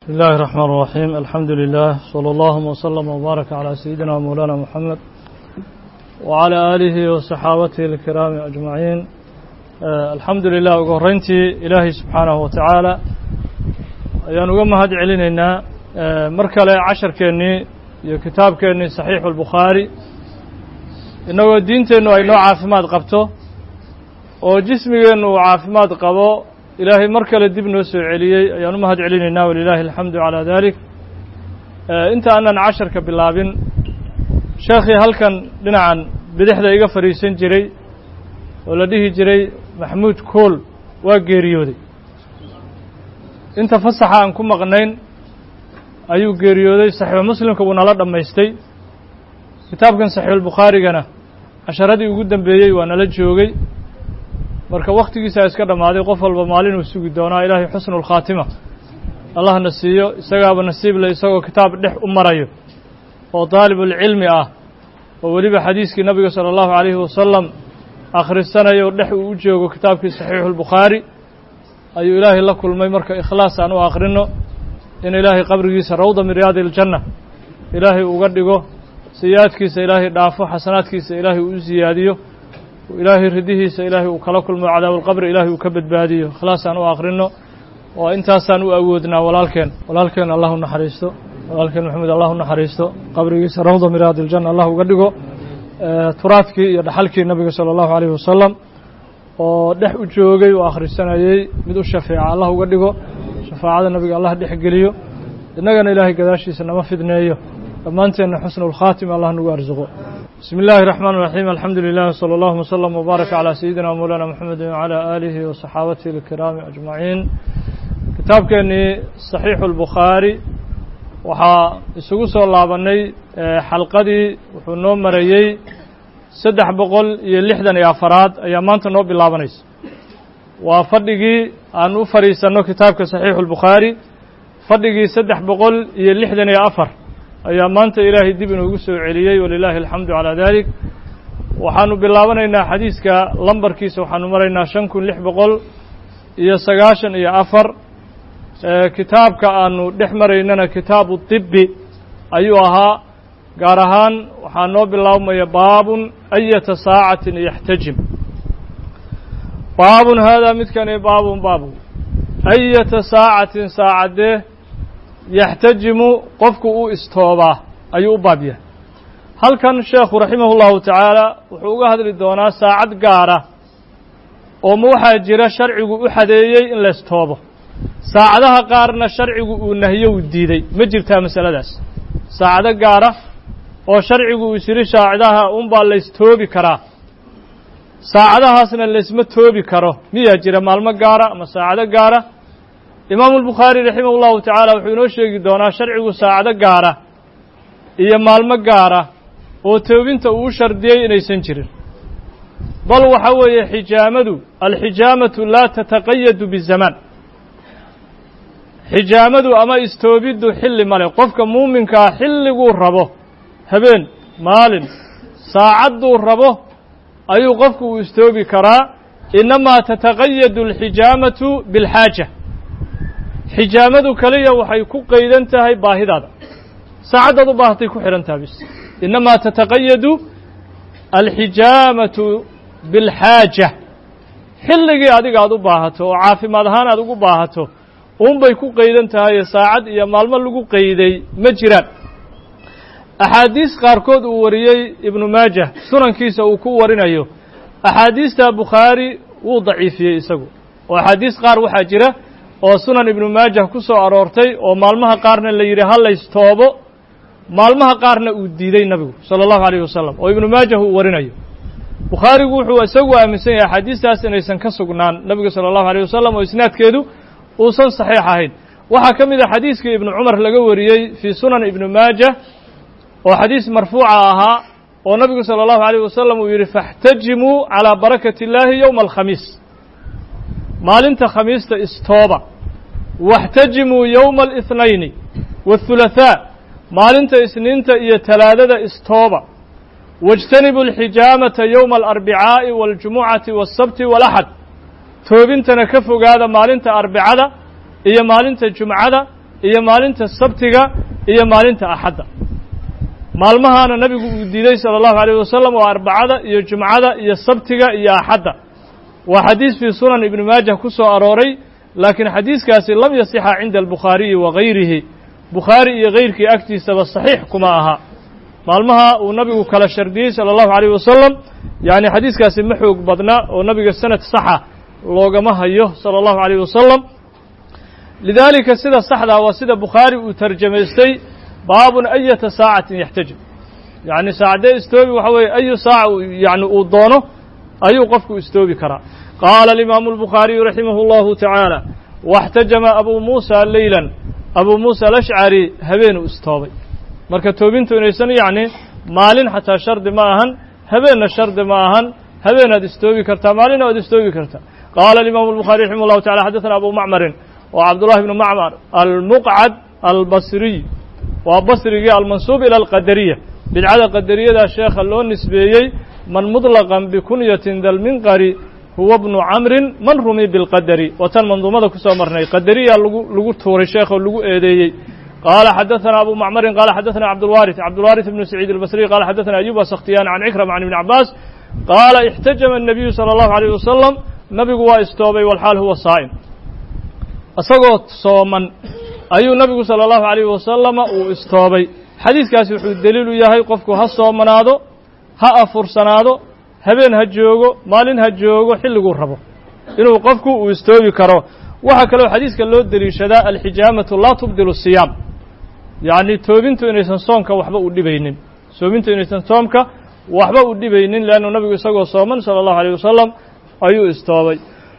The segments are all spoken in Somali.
بسم الله الرحمن الرحيم الحمد لله صلى الله وسلم وبارك على سيدنا مولانا محمد وعلى آله وصحابته الكرام أجمعين آه الحمد لله وقرنتي إلهي سبحانه وتعالى ayaan uga mahad celinaynaa mar kale casharkeennii iyo kitaabkeennii saxiixu albukhaari innagoo diinteennu ay noo caafimaad qabto oo jismigeennu uu caafimaad qabo ilaahay mar kale dib noo soo celiyey ayaan u mahad celinaynaa walilaahi alxamdu calaa dalik inta aanan casharka bilaabin sheekhii halkan dhinacan bidixda iga fadhiisan jiray oo la dhihi jiray maxamuud kool waa geeriyooday inta fasaxa aan ku maqnayn ayuu geeriyooday saxiixu muslimka wuu nala dhammaystay kitaabkan saxiixulbukhaarigana casharadii ugu dambeeyey waa nala joogay marka wakhtigiisaa iska dhammaaday qof walba maalinuu sugi doonaa ilaahay xusnulkhaatima allahna siiyo isagaaba nasiib le isagoo kitaab dhex u marayo oo daalibulcilmi ah oo weliba xadiiskii nabiga sala allahu calayhi wasalam akhrisanayo dhex uu u joogo kitaabkii saxiixuulbukhaari ayuu ilaahay la kulmay marka ikhlaas aan u akhrino in ilaahay qabrigiisa rawda min riyaadi iljanna ilaahay uga dhigo sayi-aadkiisa ilaahay dhaafo xasanaadkiisa ilaahay uu u siyaadiyo ilaahay ridihiisa ilaahay uu kala kulmo cadaabulqabri ilaahay uu ka badbaadiyo ikhlaas aan u akhrino oo intaasaan u awoodnaa walaalkeen walaalkeen allah u naxariisto walaalkeen maxamed allah u naxariisto qabrigiisa rawda min riyaadi iljanna allah uga dhigo turaadkii iyo dhaxalkii nabiga sala allahu alayhi wasalam oo dhex u joogay oo akhrisanayey mid u shafeeca allah uga dhigo shafaacada nabiga allah dhex geliyo innagana ilaahay gadaashiisa nama fidneeyo dhammaanteenna xusnulkhaatima allah nagu arsuqo bismi illaahi raxmaan raxiim alxamdu lilah sala allahuma wslam wbaaraka calaa sayidina mowlana moxamedi wacalaa aalihi wa saxaabatihi alkiraami ajmaciin kitaabkeennii saxiixu albukhaari waxaa isugu soo laabannay xalqadii wuxuu noo marayey saddex boqol iyo lixdan iyo afaraad ayaa maanta noo bilaabanaysa waa fadhigii aan u fadhiisanno kitaabka saxiixu albukhaari fadhigii saddex boqol iyo lixdan iyo afar ayaa maanta ilaahay dib inoogu soo celiyey walilaahi alxamdu calaa dalik waxaanu bilaabanaynaa xadiiska lambarkiisa waxaanu maraynaa shan kun lix boqol iyo sagaashan iyo afar kitaabka aanu dhex maraynana kitaabu tibbi ayuu ahaa gaar ahaan waxaa noo bilaabmaya baabun ayata saacatin yaxtajim baabun haadaa midkani baabun baabu ayata saacatin saacadee yaxtajimu qofku uu istoobaa ayuu u baab yahay halkan sheekhu raximah llahu tacaala wuxuu uga hadli doonaa saacad gaara oo ma waxaa jira sharcigu u xadeeyey in la istoobo saacadaha qaarna sharcigu uu nahiyo uu diiday ma jirtaa masaladaas saacado gaara oo sharcigu uu isiri shaacadaha unbaa laystoobi karaa saacadahaasna laysma toobi karo miyaa jira maalmo gaara ama saacado gaara imaamu albukhaari raximah ullahu tacaala wuxuu inoo sheegi doonaa sharcigu saacado gaara iyo maalmo gaara oo toobinta uu u shardiyey inaysan jirin bal waxa weeye xijaamadu alxijaamatu laa tataqayadu bizamaan xijaamadu ama istoobiddu xilli male qofka muuminkaa xilliguu rabo habeen maalin saacadduu rabo ayuu qofku uu istoobi karaa innamaa tataqayadu alxijaamatu bilxaaja xijaamadu keliya waxay ku qaydan tahay baahidaada saacaddaad u baahatay ku xidhan taha bis innamaa tataqayadu alxijaamatu bilxaaja xilligii adiga aad u baahato oo caafimaad ahaan aad ugu baahato uunbay ku qaydan tahay saacad iyo maalmo lagu qayday ma jiraan axaadiis qaarkood uu wariyey ibnu maajah sunankiisa uu ku warinayo axaadiista bukhaari wuu daciifiyey isagu oo axaadiis qaar waxaa jira oo sunan ibnu maajah ku soo aroortay oo maalmaha qaarna la yidhi ha laystoobo maalmaha qaarna uu diiday nabigu sala allahu alayh wasalam oo ibnu maajah uu warinayo bukhaarigu wuxuu isagu aaminsan yahay axaadiistaas inaysan ka sugnaan nabiga sala allahu alayh wasalam oo isnaadkeedu uusan saxiix ahayn waxaa ka mid a xadiiskii ibnu cumar laga wariyey fii sunan ibnu maajah oo xadiis marfuuca ahaa oo nabigu salى اllahu عalيه wasalam uu yidhi faاxtajimuu calىa barakati اllaahi yowma alkhamiis maalinta khamiista istooba واxtajimuu yowma اlاثnayni wالثulaثاء maalinta isniinta iyo talaadada istooba واjtanibuu اlxijaamata yowma alarbicaaءi wاljumucati wالsabti wاlaxad toobintana ka fogaada maalinta arbicada iyo maalinta jumcada iyo maalinta sabtiga iyo maalinta axadda maalmahaana nabigu uu diiday sala allahu alayh wasalam oo arbacada iyo jumcada iyo sabtiga iyo axadda waa xadiis fii sunan ibni maajah ku soo arooray laakiin xadiiskaasi lam yasixa cinda albukhaariyi wa gayrihi bukhaari iyo kayrkii agtiisaba saxiix kuma aha maalmaha uu nabigu kala shardiyey sala allahu alayh wasalam yacni xadiiskaasi ma xoog badna oo nabiga sanad saxa loogama hayo sala allahu alayh wasalam lidaalika sida saxdaa waa sida bukhaari uu tarjamaystay baabun ayata saacatin yaxtajib yacni saacadee istoobi waxa weeye ayu saaca yani uu doono ayuu qofku istoobi karaa qaala alimaamu albukhaariyu raximahu allahu tacaala waxtajama abuu muusa leylan abuu muusa alashcari habeenuu istoobay marka toobintu inaysan yacni maalin xataa shardi ma ahan habeenna shardi ma ahan habeenaad istoobi kartaa maalina waad istoobi kartaa qaala alimaamu albukhaari raximah allahu tacala xaddaثana abu macmarin wa cabdullahi bnu macmar almuqcad albasriy waa basrigii almansuub ila alqadariya bidcada qadariyada sheekha loo nisbeeyey man muطlaqan bikunyatin dalminqari huwa bnu camrin man rumi bilqadari waa tan manduumada ku soo marnay qadariya lagu lagu tuuray sheekoo lagu eedeeyey qaala xadaثana abu macmarin qala xadaثana cabdulwarit cabdulwarit bnu saciid albasriy qala xadaثana ayub asakhtiyan can cikrama can ibni cabaas qaala ixtajama الnabiyu salى allahu alayh wasalam nabigu waa istoobay walxaal huwa saa'im isagoo sooman ayuu nabigu salى allahu alayh wasalama uu istoobay xadiiskaasi wuxuu deliil u yahay qofku ha soomanaado ha afursanaado habeen ha joogo maalin ha joogo xilliguu rabo inuu qofku uu istoobi karo waxaa kaloo xadiiska loo deliishadaa alxijaamatu laa tubdilu siyaam yacni toobintu inaysan soomka waxba u dhibaynin soomintu inaysan soomka waxba u dhibaynin leannu nabigu isagoo sooman sala allahu alayh wasalam ayuu istoobay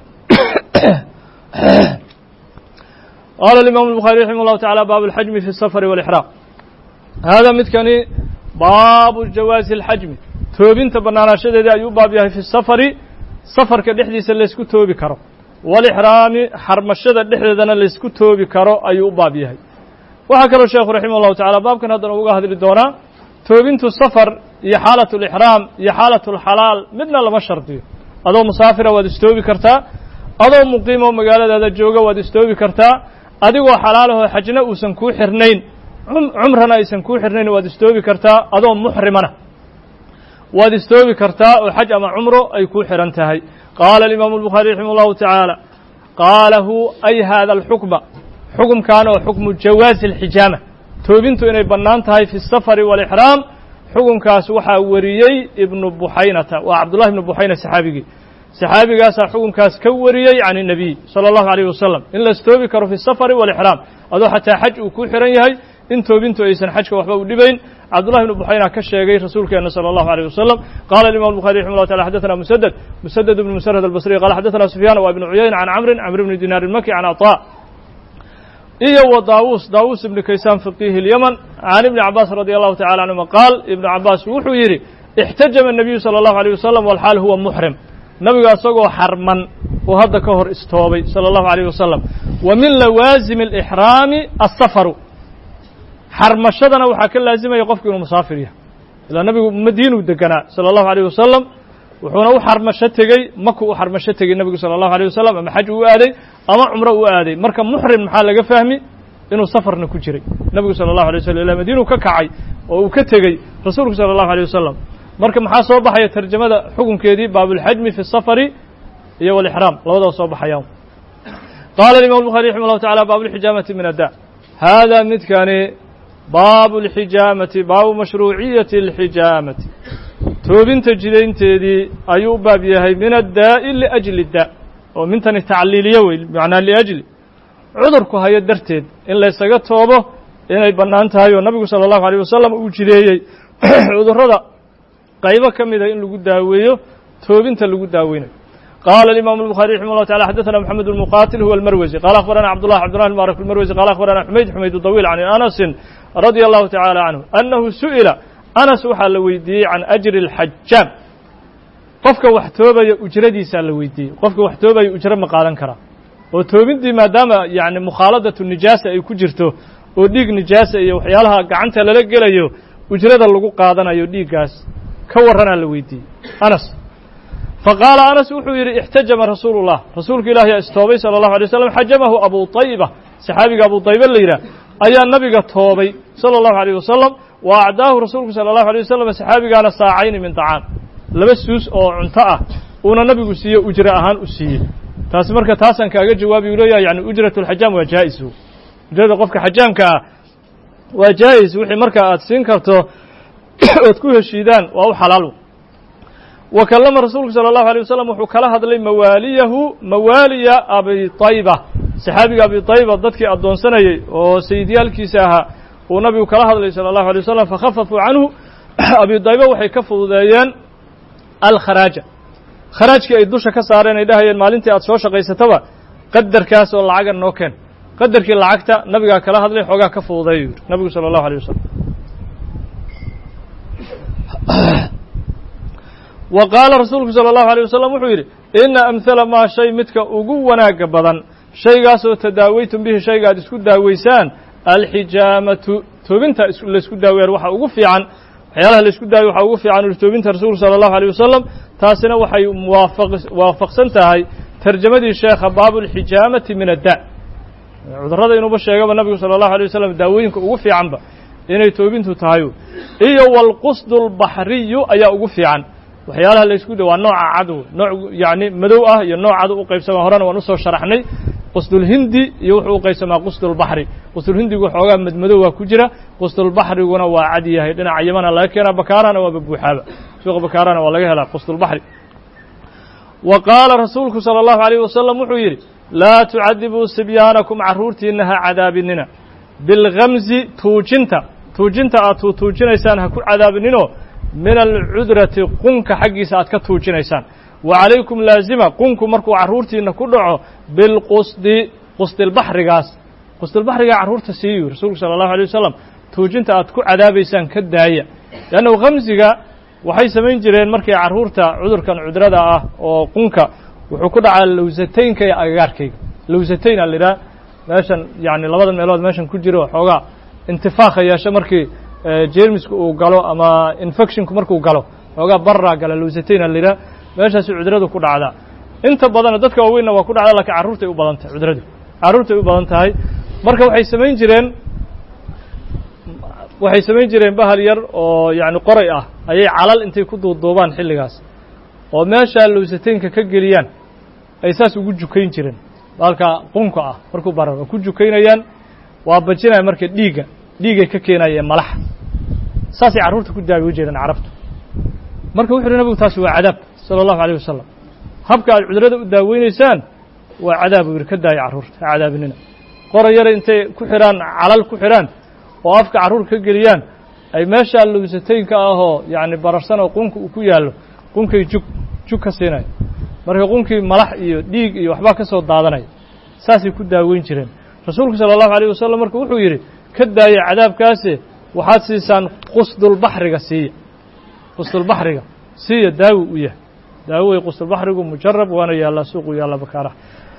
qaala alimaamu الbukhari raximah اllahu tacala baabu اlxajmi fi الsafari wاlixraam hada midkani baabu jawaazi اlxajmi toobinta bannaanaashadeedii ayuu u baab yahay fi safari safarka dhexdiisa laysku toobi karo walixraami xarmashada dhexdeedana laysku toobi karo ayuu u baab yahay waxaa kaloo sheekhu raximah اllahu tacala baabkan haddana uga hadli doonaa toobintu safar iyo xaalat اlixraam iyo xaalat اlxalaal midna lama shardiyo adoo musaafira waad istoobi kartaa adoo muqiimo magaaladaada jooga waad istoobi kartaa adigoo xalaalahoo xajna uusan kuu xirnayn cumrana aysan kuu xirnayn waad istoobi kartaa adoo muxrimana waad istoobi kartaa oo xaj ama cumro ay kuu xihan tahay qaala alimaamu الbukhaari raximah اllahu tacaala qaalahu ay hada alxukma xukumkan oo xukmu jawaazi اlxijaama toobintu inay bannaan tahay fi الsafari wاlixraam xukunkaas waxaa wariyey ibnu buxaynata waa cabdullahi ibnu buxayna saxaabigii saxaabigaasaa xukunkaas ka wariyey can الnabiy salى اllahu عalيyh wasalam in la istoobi karo fi الsafari wاlixraam adoo xataa xaj uu ku xihan yahay in toobintu aysan xajka waxba u dhibayn cabdullahi ibnu buxayna ka sheegay rasuulkeena salى اllahu عalيه wasalam qala imam الbuخari raximah llah taala xadaثna musaded musaded ibnu musrad albasri qala xadaثna sufyaan wa ibnu cuyayna can camrin camr bni dinaar ilmaki can aطa iyo wa daawuus daawuus ibni kaysaan fiqihi اlyaman can ibni cabaas radi allahu tacala canhuma qaal ibnu cabaas wuxuu yidhi اxtajama الnabiyu salى اllahu عalيه wasalam walxaal huwa muxrim nabigu isagoo xarman uu hadda ka hor istoobay salى اllahu عalيه wasalam wa min lawaasimi اlإxraami aلsafaru xarmashadana waxaa ka laazimaya qofku inuu musaafir yahay ilaa nabigu madiinuu deganaa salى اllahu عalيه wasalam wuxuuna u xarmasho tegey maku u xarmasho tegey nebigu salى اllahu عalيه wasalam ama xaj uu aaday ama cumro uu aaday marka muxrim maxaa laga fahmi inuu safarna ku jiray nebigu salى اllahu alay waslm ila madiinuu ka kacay oo uu ka tegey rasuulku salى اllahu عalيه wasalam marka maxaa soo baxaya tarjamada xukunkeedii baabulxajmi fi الsafari iyo wاlixraam labadaba soo baxayaan qaala imam الbuخari raximah اllahu tacala baabu اlxijaamati min adda hada midkani baabu اlxijaamati baabu mashruuciyati اlxijaamati toobinta jidaynteedii ayuu u baab yahay min addaa'i liأjli da oo mintani tacliiliyo wey macnaa liأjli cudurku hayo darteed in laysaga toobo inay bannaan tahay oo nabigu salى اllahu عalيه wasalam uu jideeyey cudurrada qaybo ka mida in lagu daaweeyo toobinta lagu daaweynayo qala الimam الbuخarي raximah الlه taعala xadaثna mxamed الmuqatil huwa اlmarwزي qala akhbarana cabdالlah cabdالlah mbarak اlmarwزي qala akhbarana xumayd xumayd dawiil can anasi radي allahu tacalى canhu anahu su'ila anas waxaa la weydiiyey can ajri اlxajaam qofka wax toobaya ujradiisaa la weydiiyey qofka wax toobaya ujro ma qaadan karaa oo toobintii maadaama yani mukhaaladatu nijaasa ay ku jirto oo dhiig nijaasa iyo waxyaalaha gacanta lala gelayo ujrada lagu qaadanayo dhiiggaas ka warranaa la weydiiyey anas faqaala anas wuxuu yidhi ixtajama rasuulu llah rasuulka ilahi yaa istoobay sala allahu alay waslam xajamahu abu طayba saxaabiga abu daybe la yidhaah ayaa nabiga toobay sala allahu alayh wasalam wa acdaahu rasuulku sala allahu alay wasalam saxaabigaana saacayni min طacaam laba suus oo cunto ah uuna nabigu siiye ujra ahaan u siiyey taasi marka taasaan kaaga jawaabi u leeyahay yani ujrat اlxajaam waa jaa-is ujrada qofka xajaamka ah waa jaa-is wixii marka aad siin karto ood ku heshiidaan waa u xalaal wa kalama rasuulku salى الlahu alيه wasalam wuxuu kala hadlay mawaaliyahu mawaaliya abi طayba saxaabiga abi طayba dadkii addoonsanayey oo sayidyaalkiisa ahaa uu nabigu kala hadlay salى الlahu alيه wasalam fakhafafuu canhu abi dayba waxay ka fududeeyeen alkharaaja kharaajkii ay dusha ka saareen ay dhahayeen maalintii aad soo shaqaysataba qadarkaas oo lacaga noo keen qadarkii lacagta nabigaa kala hadlay xoogaa ka fududeeyu yidhi nabigu salى الlahu alيه wasalam wa qaala rasuulku salى الlahu alيه wasalam wuxuu yidhi ina amhala maa shay midka ugu wanaaga badan shaygaasoo tadaawaytum bihi shayga aad isku daaweysaan alxijaamatu toobinta laysku daaweeyaan waxa ugu fiican waxyaalaha laysku daawiy waxa ugu fiican uri toobinta rasuulku salى الlahu alيه wasalam taasina waxay muwaafaqsan tahay tarjamadii sheekha baabu اlxijaamati min adda cudurrada inuuba sheegaba nabigu salى الlahu alيه wasalam daawooyinka ugu fiicanba inay toobintu tahay iyo wاlqusd اlbaxriyu ayaa ugu fiican waxyaalaha laysku da waa nooca cadow nooc yani madow ah iyo nooc cadow u qaybsamaa horena waan usoo sharaxnay qusdulhindi iyo wuxuu u qaybsamaa qusdulbaxri qusdulhindigu xoogaa madmadow waa ku jira qusdulbaxriguna waa cad yahay dhinaca yamana laga keenaa bakaarana waaba buuxaaba suuqa bakaarana waa laga helaa qusdulbaxri wa qaala rasuulku salى الlahu عalيه wasalam wuxuu yidhi laa tucadibuu sibyaanakum carruurtiina ha cadaabinina bilgamzi tuujinta tuujinta aad tuutuujinaysaan ha ku cadaabininoo min alcudrati qunka xaggiisa aad ka tuujinaysaan wa calaykum laazima qunku markuu carruurtiina ku dhaco bilqusdi qusdilbaxrigaas qusdilbaxrigaa carruurta siiyu rasuulku sala allahu alay wasalam tuujinta aad ku cadaabaysaan ka daaya leannahu khamsiga waxay samayn jireen markay carruurta cudurkan cudrada ah oo qunka wuxuu ku dhacaa lawsataynka iyo agagaarkayga lawsatayn a la yidhaha meeshan yani labada meelood meeshan ku jiro xoogaa intifaakha yeesho markii jermisku uu galo ama infectionku markuu galo xoogaa barraa gala lawsatayn a la yidhaha meeshaasi cudradu ku dhacdaa inta badana dadka waaweynna waa ku dhacda lakiin carruurtay u badan tahay cudradu carruurtay u badan tahay marka waxay samayn jireen waxay samayn jireen bahal yar oo yani qoray ah ayay calal intay ku duuduubaan xilligaas oo meeshaa lawsataynka ka geliyaan ay saas ugu jukayn jireen baalka qunka ah markuu barar waa ku jukaynayaan waa bajinaya marka dhiigga dhiigay ka keenayeen malaxa saasay carruurta ku daawi jireen carabtu marka wuxu uhi nabigu taasi waa cadaab sala allahu alayh wasalam habka aad cudrada u daaweynaysaan waa cadaab uu yidhi ka daaya carruurta ha cadaabinina qora yara intay ku xidhaan calal ku xidhaan oo afka carruur ka geliyaan ay meeshaa lawsataynka ahoo yacni bararsan oo qunka uu ku yaallo qunkay jug jug ka siinaya marka qunkii malax iyo dhiig iyo waxbaa ka soo daadanaya saasay ku daaweyn jireen rasuulku sala allahu alayh wasalam marka wuxuu yidhi ka daaya cadaabkaase waxaad siisaan qusdulbaxriga siiya qusdulbaxriga siiya daawi u yahay daawi wey qusdulbaxrigu mujarab waana yaallaa suuqu yaallaa bakaaraha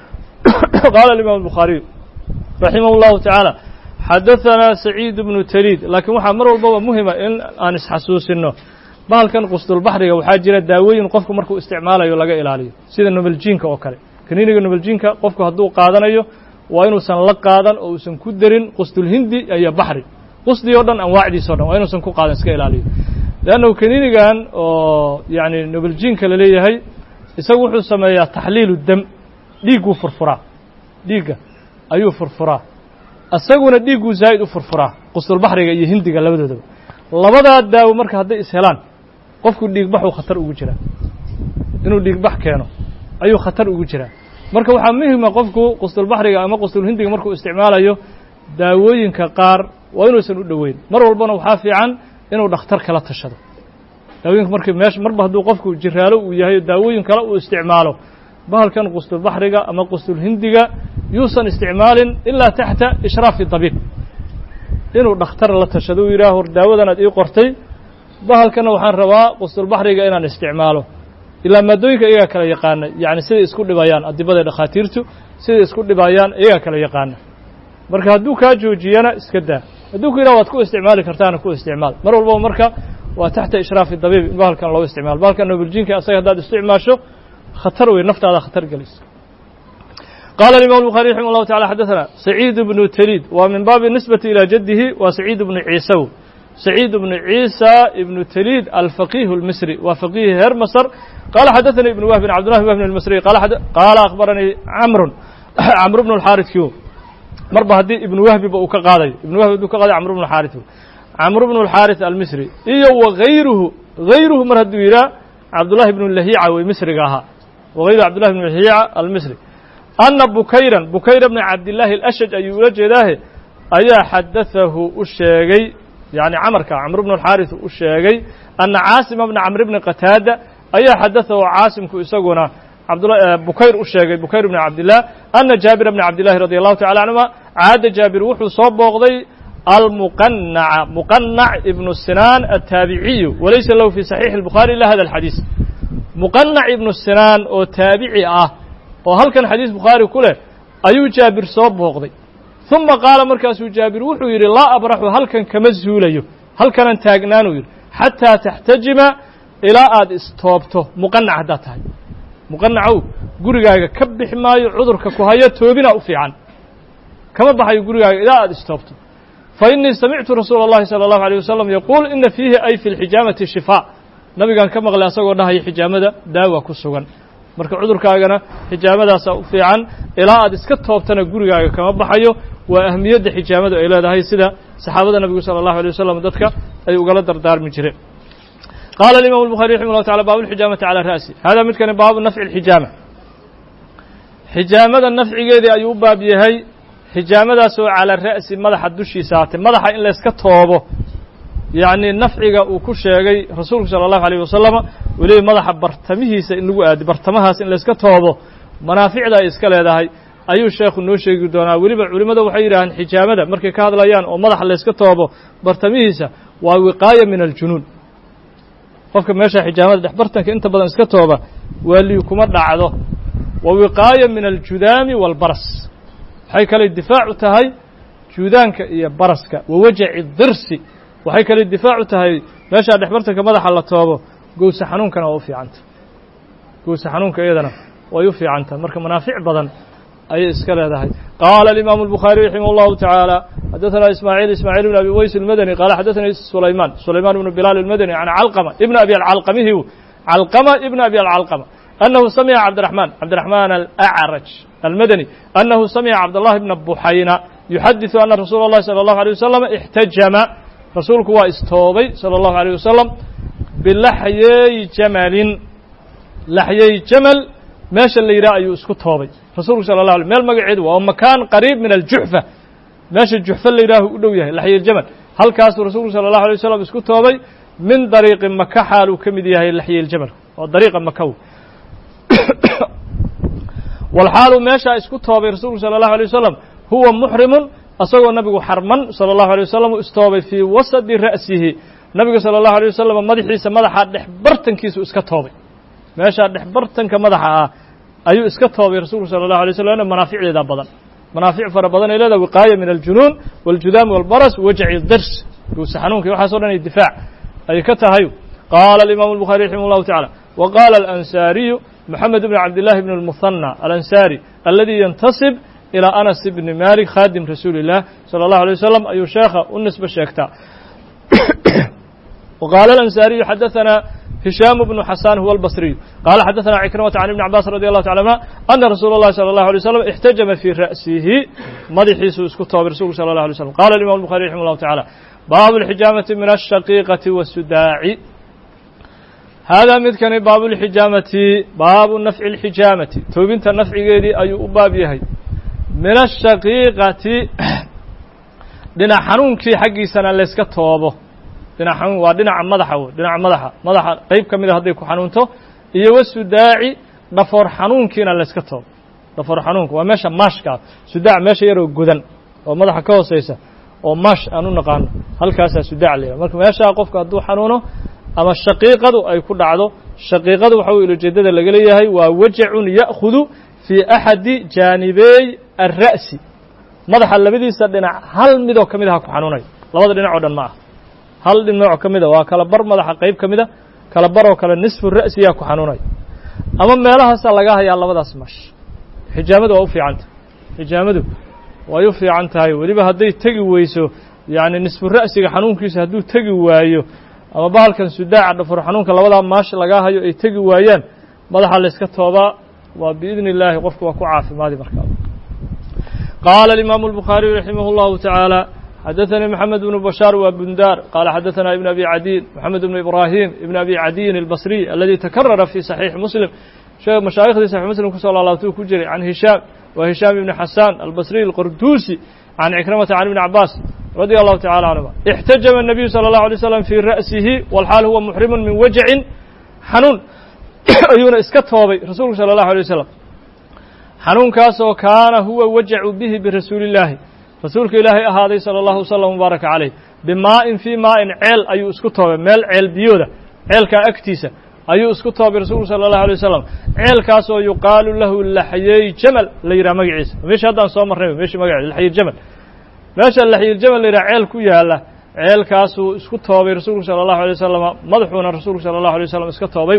qaala alimaam albukhaariyu raximah llahu tacaala xadahanaa saciid bnu taliid laakiin waxaa mar walbaba muhima in aan isxasuusino bahalkan qusdulbaxriga waxaa jira daawooyin qofku markuu isticmaalayo laga ilaaliyo sida nobaljiinka oo kale kaniiniga nobaljiinka qofku hadduu qaadanayo waa inuusan la qaadan oo uusan ku darin qusdulhindi iyo baxri qusdi oo dhan anwaacdiisa o dhan waa inuusan ku qaadan iska ilaaliyo leannahu kaniinigan oo yani nobaljiinka la leeyahay isagu wuxuu sameeyaa taxliilu dam dhiigguu furfuraa dhiigga ayuu furfuraa isaguna dhiigguu zaa'id u furfuraa qusdulbaxriga iyo hindiga labadoodaba labadaa daawo marka hadday is helaan qofku dhiigbaxuu khatar ugu jiraa inuu dhiigbax keeno ayuu khatar ugu jiraa marka waxaa muhima qofku qusdulbaxriga ama qusdulhindiga markuu isticmaalayo daawooyinka qaar waa inuusan u dhoweyn mar walbana waxaa fiican inuu dhakhtar kala tashado daawooyinka markii meesha marba hadduu qofku jiraalo uu yahay daawooyin kale uu isticmaalo bahalkan qusdulbaxriga ama qusdulhindiga yuusan isticmaalin ilaa taxta ishraafi dabiib inuu dhakhtar la tashado uu yidhaah hor daawadan aad ii qortay bahalkana waxaan rabaa qusdulbaxriga inaan isticmaalo ilaa maadooyinka iyagaa kala yaqaana yani siday isku dhibayaan adibada dhakhaatiirtu siday isku dhibayaan iyagaa kala yaqaana marka hadduu kaa joojiyana iska daa hadduu ku yidhah waad ku isticmaali kartaana ku isticmaal mar walbaba marka waa taxta ishraafi dabiib in bahalkan loo isticmaalo bahalkan nobeljinka asaga haddaad isticmaasho khatar wey naftaada khatar gelaysa قال الإمام البخاري رحمه الله تعالى حدثنا سعيد بن تليد ومن باب النسبة إلى جده وسعيد بن عيسو سعيد بن عيسى بن تليد الفقيه المصري وفقيه هر مصر قال حدثني ابن وهب بن عبد الله بن المصري قال حد... قال أخبرني عمرو عمرو بن الحارث كيو مربى هدي ابن وهب بقى كقاضي ابن وهب بقى قاضي عمرو بن الحارث عمرو بن الحارث المصري إيه وغيره غيره من هدويرا عبد الله بن اللهيعة ومصري قاها وغير عبد الله بن اللهيعة المصري أن بكيرا بكير بن عبد الله الأشج أي وجده أيا حدثه الشيغي يعني عمر عمرو بن الحارث الشيغي أن عاصم بن عمرو بن قتادة أيا حدثه عاصم كيسقنا عبد الله بكير الشيغي بكير بن عبد الله أن جابر بن عبد الله رضي الله تعالى عنهما عاد جابر وحو صوب بوغضي المقنع مقنع ابن السنان التابعي وليس له في صحيح البخاري إلا هذا الحديث مقنع ابن السنان أو تابعي آه oo halkan xadiis bukhaari ku leh ayuu jaabir soo booqday uma qaala markaasuu jaabir wuxuu yidhi laa abraxu halkan kama zuulayo halkanan taagnaanuu yidhi xataa taxtajima ilaa aad istoobto muqanac haddaad tahay muqanacow gurigaaga ka bixi maayo cudurka ku haya toobina u fiican kama baxayo gurigaaga ilaa aad istoobto fa innii samictu rasuula اllahi salى اllahu alيه wasalam yaquul ina fiihi ay fi lxijaamati shifaa nabigaan ka maqlay asagoo dhahaya xijaamada daawa ku sugan marka cudurkaagana xijaamadaasa u fiican ilaa aad iska toobtana gurigaaga kama baxayo waa ahmiyadda xijaamadu ay leedahay sida saxaabada nabigu salى اllahu alيه wasalam dadka ay ugala dardaarmi jireen qaala alimam الbuخari raximah llah taala baabu اlxijaamati calى ra'si hada midkani baabu nafci اlxijaama xijaamada nafcigeedii ayuu u baab yahay xijaamadaasoo calى ra'si madaxa dushiisa haatay madaxa in layska toobo yacni nafciga uu ku sheegay rasuulku sala allahu alayh wasalama weliba madaxa bartamihiisa in lagu aadi bartamahaas in layska toobo manaaficda ay iska leedahay ayuu sheekhu noo sheegi doonaa weliba culimmada waxay yidhahdeen xijaamada markay ka hadlayaan oo madaxa layska toobo bartamihiisa waa wiqaaya min aljunuun qofka meesha xijaamada dhexbartanka inta badan iska tooba waalii kuma dhacdo wa wiqaaya min aljudaami waalbaras waxay kale difaacu tahay juudaanka iyo baraska wa wajaci dirsi waxay kale difaacu tahay meeshaa dhexbartanka madaxa la toobo gowsa xanuunkana waa u fiicanta gowsa xanuunka iyadana way u fiicanta marka manaafic badan ayay iska leedahay qaala alimaamu الbukhaari raximah اllahu taعaalى xadaثana ismaaعiil ismaaعiil bn abi weys اlmadani qaala xadaثani sulayman sulayman bnu bilaal اlmadani can calqama ibn abi alcalqamihi calqama ibn abi alcalqama أنه سمع عبد الرحمن عبد الرحمن الأعرج المدني أنه سمع عبد الله بن بحينا يحدث أن رسول الله صلى الله عليه وسلم احتجم rasuulku waa istoobay salى الlahu عalيه wasalam bilaxyey jamalin laxyey jamal meesha la yidhaha ayuu isku toobay rasuulku sala اlah alay meel magaceedu waa makaan qariib min aljuxfa meesha juxfa la yidhaahu u dhow yahay laxyey jamal halkaasuu rasuulku salى الlahu alيه wasalam isku toobay min dariiqi maka xaaluu ka mid yahay laxyey jamal oo dariiqa makaw walxaaluu meeshaa isku toobay rasuulku salى الlahu alيه wasalam huwa muxrimun asagoo nabigu xarman salى الlahu alيه wasalam u istoobay fii wasadi ra'sihi nabiga salى الlahu alيه wasalam madaxiisa madaxa dhex bartankiisu iska toobay meeshaa dhex bartanka madaxa ah ayuu iska toobay rasuulku salى الlahu alيه waslm manaaficdeeda badan manaafic fara badan ay leedahay wiqaaya min aljunuun wاljudaami wاlbaras wajaci dars guusa xanuunka iyo waxaas o dhan ay difaac ay ka tahay qaala alimaamu الbukhari raximah اllahu taعalى wa qaala alansaariyu moxamed bn cabd llahi bn اlmuhanى alansaari aladi yantasib ilى anas bni malik khadim rasuuli الlah salى الlahu alيه wasalam ayuu sheekha u nisbe sheegtaa وqاala الأنsاriyu xadaثna هisham بن xasan huwa الbصriyu qala xadaثna cikrimة عن iبn cabاs radي الlahu taعala anهuma أna rasuul الlahi salى الlahu عalيه وsلم اxtajama fii ra'sihi madaxiisuu isku toobay rasulku salى الlaه عليه وsلم qala الimam الbخarي رaximه الlahu taعalى baabu الxijaamaةi min الشhaqiiqaةi والsudaaci hada midkani baabu اlxijaamati baabu nafci اlxijaamati toobinta nafcigeedii ayuu u baab yahay min الshaqiiqati dhinac xanuunkii xaggiisana layska toobo dhinac xanuun waa dhinaca madaxa w dhinaca madaxa madaxa qeyb ka mida hadday ku xanuunto iyo wasudaaci dhafoor xanuunkiina layska toobo dhafoor xanuunka waa meesha maashkaa sudaac meesha yaroo godan oo madaxa ka hooseysa oo maash aan u naqaano halkaasaa sudaac la yidhaha marka meeshaa qofka hadduu xanuuno ama shaqiiqadu ay ku dhacdo shaqiiqadu waxa wey ujeeddada laga leeyahay waa wajacun ya'khudu fii axadi jaanibeey alra'si madaxa labadiisa dhinac hal midoo ka mid aha ku xanuunayo labada dhinac oo dhan ma ah hal dhinac ka mida waa kala bar madaxa qayb ka mida kala baroo kale nisfu ra'siyaa ku xanuunaya ama meelahaasaa laga hayaa labadaas mash xijaamadu waa u fiicanta xijaamadu way u fiican tahay weliba hadday tegi weyso yacni nisfu ra'siga xanuunkiisa hadduu tegi waayo ama bahalkan sudaaca dhafur xanuunka labadaa maash lagaa hayo ay tegi waayaan madaxa layska toobaa waa biidni illaahi qofku waa ku caafimaadi markaa qaala alimaamu albukhaariyu raximah اllahu tacaala xadaثanii maxamed bnu bashaar waa bundaar qaala xadaثana ibn abi cadiin moxamed bnu ibraahim ibn abi cadiyin albasriy aladi takarara fi saxiixi muslim mashaayikhdii saxix muslim kusoo laalaabtuu ku jiray can hishaam wa hishaam ibni xasaan albasriy alqorduusi can cikramata can ibni cabaas radi allahu tacala canhuma ixtajama الnabiyu salى اllahu alay slam fii ra'sihi walxaal huwa muxrimun min wajacin xanuun ayuuna iska toobay rasuulku salى اllahu alay wasalam xanuunkaasoo kaana huwa wajacu bihi birasuuli illaahi rasuulka ilaahay ahaaday salى اllahu wslam mubaaraka calayh bimaa'in fii maa'in ceel ayuu isku toobay meel ceel biyooda ceelkaa agtiisa ayuu isku toobay rasuulku salى اllahu alay wasalam ceelkaasoo yuqaalu lahu laxyey jamal la yidhaha magaciisa meesha haddaan soo marnay meshi magaceeda laxyey jamal meesha laxyey jamal la yidhaha ceel ku yaala ceelkaasuu isku toobay rasuulku salى اllahu alay wasalam madaxuuna rasuulku salى اllahu alay wasalam iska toobay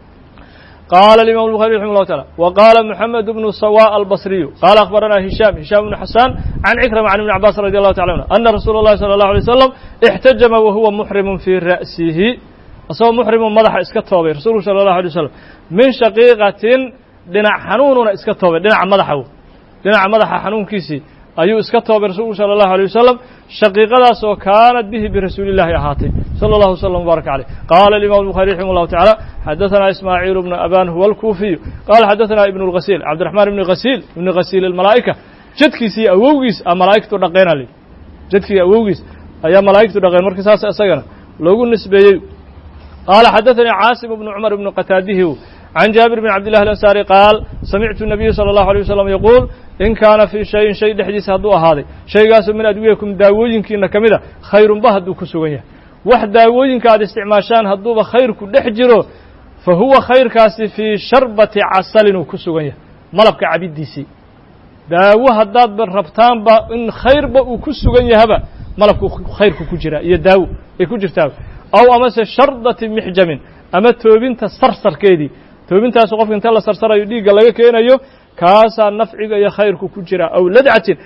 قال الإمام البخاري رحمه الله تعالى وقال محمد بن سواء البصري قال أخبرنا هشام هشام بن حسان عن عكرمة عن ابن عباس رضي الله تعالى عنه أن رسول الله صلى الله عليه وسلم احتجم وهو محرم في رأسه asagoo muxrimu madaxa iska toobay rasuulku sala allahu alay wasalam min shaqiiqatin dhinac xanuununa iska toobay dhinaca madaxa dhinaca madaxa xanuunkiisii ayuu iska toobay rasuulku sala allahu alay wasalam shaqiiqadaas oo kaanat bihi birasuuli illahi ahaatay sala allahu wslam wbaaraka caleyh qaala alimam الbukhari raximah llahu tacala xadaثana ismaaciil bnu aban huwa alkuufiyu qala xadaثana ibn اlghasiil cabdiraxmaan ibni hasiil ibni ghasiil almalaa'ika jadkiisii awowgiis a malaa'igtu dhaqeena li jadkii awowgiis ayaa malaa'igtu dhaqeen marka saas isagana loogu nisbeeyey قال xdثnي cاaصم بن cمر بن qتاadihi عن jابر بن عبد الله الأنصاري قاaل سمعت النبي صلى الله عليه وسلم يقول in kaana fii شhayin shay dhexdiisa hadduu ahaaday shaygaasoo min adwiyakum daawooyinkiina ka mida khayrunba hadduu ku sugan yahay wax daawooyinka aad isticmaashaan hadduuba khayrku dhex jiro fa huwa khayrkaasi fii sharbati casalin uu ku sugan yahay malabka cabiddiisii daawo haddaadba rabtaanba in khayrba uu ku sugan yahaba malabku khayrku ku jiraa iyo daawo ay ku jirtaa aw amase shardati mixjamin ama toobinta sarsarkeedii toobintaasu qofka inta la sarsarayo dhiigga laga keenayo kaasaa nafciga iyo khayrku ku jiraa aw ladcatin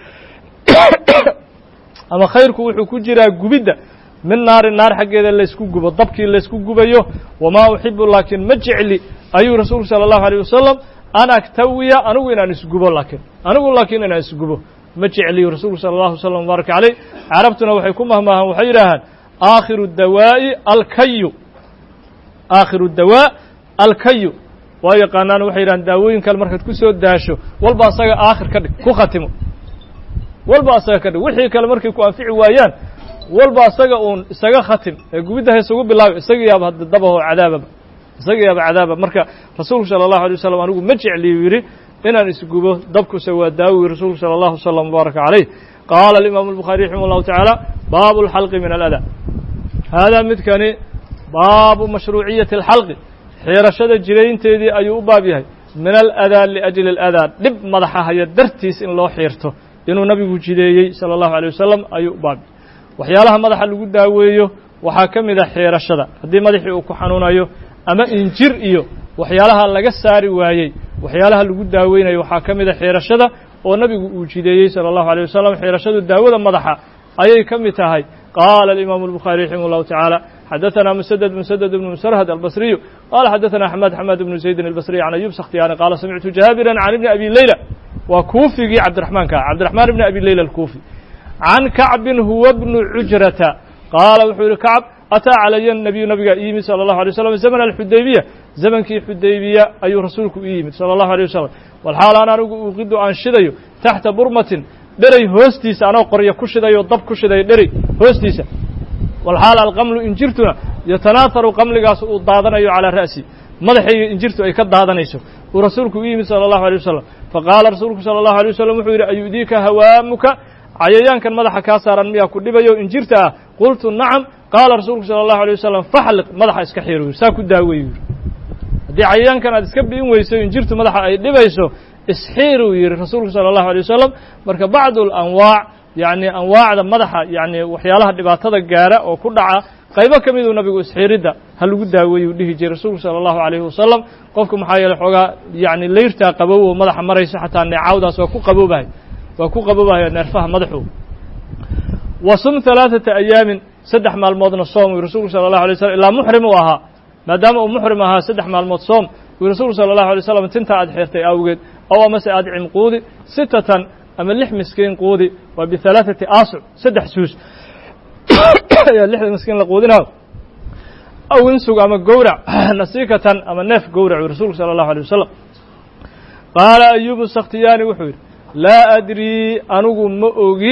ama khayrku wuxuu ku jiraa gubidda min naari naar xaggeeda laysku gubo dabkii laysku gubayo wamaa uxibu laakiin ma jecli ayuu rasuulku sala allahu alayh wasalam an aktawiya anigu inaan isgubo laakiin anigu laakiin inaan isgubo ma jecliyo rasuulku sala allahu wasalam mubaaraka caleyh carabtuna waxay ku mahmaahaan waxay yidhaahaan aakhiru dawaa'i alkayu aakhiru dawaa alkayu waa yaqaanaan waxay yidhahaan daawooyin kale markaad ku soo daasho walba asaga aakhir ka dhig ku khatimo walba asaga ka dhig wixii kale markay ku anfici waayaan walba asaga uun isaga khatim ee gubidda ha isugu bilaabi isaga yaaba hadda dabaho cadaababa isaga yaaba cadaaba marka rasuulku sala allahu alay wasalam anigu ma jecliyu yidhi inaan isgubo dabkuse waa daawi rasuulku sala allahu wasalam mubaaraka caleyh qaala alimaamu albukhari raximah allahu tacaala baabu alxalqi min aladaa haadaa midkani baabu mashruuciyati alxalqi xiirashada jiraynteedii ayuu u baab yahay min aladaa liajli aladaa dhib madaxa haya dartiis in loo xiirto inuu nabigu jideeyey sala allahu alay wasalam ayuu u baab waxyaalaha madaxa lagu daaweeyo waxaa ka mid a xiirashada haddii madaxii uu ku xanuunayo ama injir iyo waxyaalaha laga saari waayey waxyaalaha lagu daaweynayo waxaa ka mid a xiirashada oo nabigu uu jideeyey salى الlahu عalيه wasalam xiirashadu daawada madaxa ayay ka mid tahay qaala الimaamu الbukخarي raximah الlahu taعaalى xadaثna msdd msdd bn msrhd albصriyu qala xadaثna axmed xmed bn زaydin الbصriي can ayub skhtiyani qaala samictu jaabira can ibni abi leyla waa kuufigii cabdiraxmaanka cabdiraxmaan ibni abi leyla alkuufi can kacbin huwa bnu cujrata qaala wuxuu yihi kacb ataa calaya nabiyu nabiga i yimid salى الlahu alيه waslm zamn alxudaybiya zamankii xudaybiya ayuu rasuulku u yimid salى الlahu alيه wasalam walxaal aan anigu uuqidu aan shidayo taxta burmatin dherey hoostiisa anoo qoryo ku shidayo dab ku shidayo dherey hoostiisa walxaal alqamlu injirtuna yatanaaharu qamligaas uu daadanayo calaa ra'si madaxayga injirtu ay ka daadanayso uu rasuulku u yimid salى الlahu alيه wasalam faqaala rasuulku salى الlahu alيه wasalam wuxuu yidhi ayu'diika hawaamuka cayayaankan madaxa kaa saaran miyaa ku dhibayo injirta ah qultu nacam qaala rasuulku salى الlahu alيه wasalam faxliq madaxa iska xiir yiri saa ku daaweey yiri haddii cayayaankan aad iska bi'in weyso injirtu madaxa ay dhibayso isxiir uu yihi rasuulku salى الlahu alيه wasalam marka bacdu alanwaac yacni anwaacda madaxa yacni waxyaalaha dhibaatada gaara oo ku dhaca qaybo ka miduu nabigu isxiridda ha lagu daaweeyuu dhihi jiray rasuulku sala allahu calayhi wasalam qofku maxaa yeeley xoogaa yacni layrtaa qabow oo madaxa marayso xataa neecawdaas waa ku qaboobahay waa ku qaboobahaya neerfaha madaxu wa sum halaaثata ayaamin saddex maalmoodna soom uu rasuulku sala allahu alay slam ilaa muxrim uu ahaa maadaama uu muxrim ahaa saddex maalmood soom uu rasuulku sala allahu alay slam tinta aad xeertay awgeed ow amase adcim quudi sitatan ama lix miskiin quudi waa bihalaaثati aasuc saddex suus ayaa lixda miskiin la quudinaayo aw insug ama gowrac nasiikatan ama neef gowrac uu rasuulku sala allahu alay wasalam qaala ayubu sakhtiyaani wuxuu yidhi laa adrii anigu ma ogi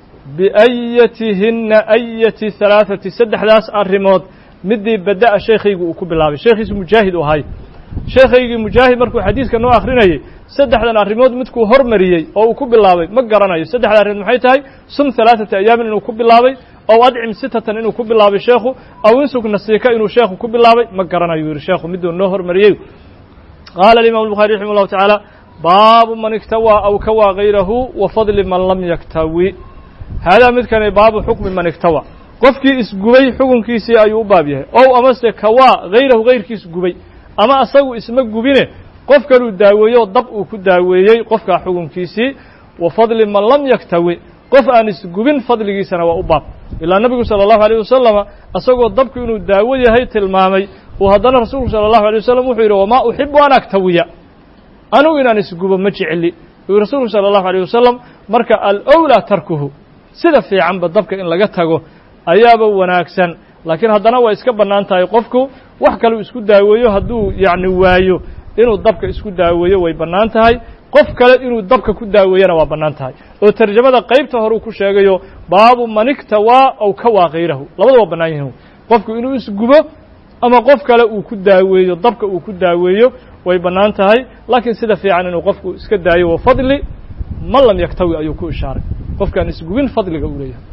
biayatihinna ayati halaaثati saddexdaas arrimood midii bada'a sheekhaygu uu ku bilaabay sheekhiisu mujaahid u ahay sheekhaygii mujaahid markuu xadiidka noo akhrinayay saddexdan arrimood midkuu hormariyey oo uu ku bilaabay ma garanayo saddexda arrimood maxay tahay sum halaaثata ayaamin inuu ku bilaabay ow adcim sitatan inuu ku bilaabay sheekhu aw insug nasiika inuu sheekhu ku bilaabay ma garanayo yihi sheekhu miduu noo hormariyey qaala alimam الbuخari raximah اllahu taعaalى baabu man اktawaa aw kawaa gayrahu wa fadli man lam yaktawi haadaa midkani baabu xukmi man igtawa qofkii isgubay xukunkiisii ayuu u baab yahay ow amase kawaa hayrahu hayrkiis gubay ama asagu isma gubine qof kaluu daaweeyo dab uu ku daaweeyey qofkaa xukunkiisii wa fadli man lam yaktawi qof aan isgubin fadligiisana waa u baab ilaa nebigu salى الlahu عalيه wasalama asagoo dabku inuu daawo yahay tilmaamay uu haddana rasuulku salى الlahu عalيه wasalam wuxuu yidhi wamaa uxibu an aktawiya anugu inaan isgubo ma jecli uu rasuulku salى الlahu عalيه wasalam marka alأwlى tarkuhu sida fiicanba dabka in laga tago ayaaba wanaagsan laakiin haddana waa iska bannaan tahay qofku wax kaleu isku daaweeyo hadduu yacni waayo inuu dabka isku daaweeyo way bannaan tahay qof kale inuu dabka ku daaweeyana waa bannaan tahay oo tarjamada qaybta horeu ku sheegayo baabu man iktawaa aw kawaa hayrahu labada waa bannaan yihin qofku inuu isgubo ama qof kale uu ku daaweeyo dabka uu ku daaweeyo way bannaan tahay laakiin sida fiican inuu qofku iska daayo wa fadli man lam yaktawi ayuu ku ishaaray qofkaan isgubin fadliga uu leeyahay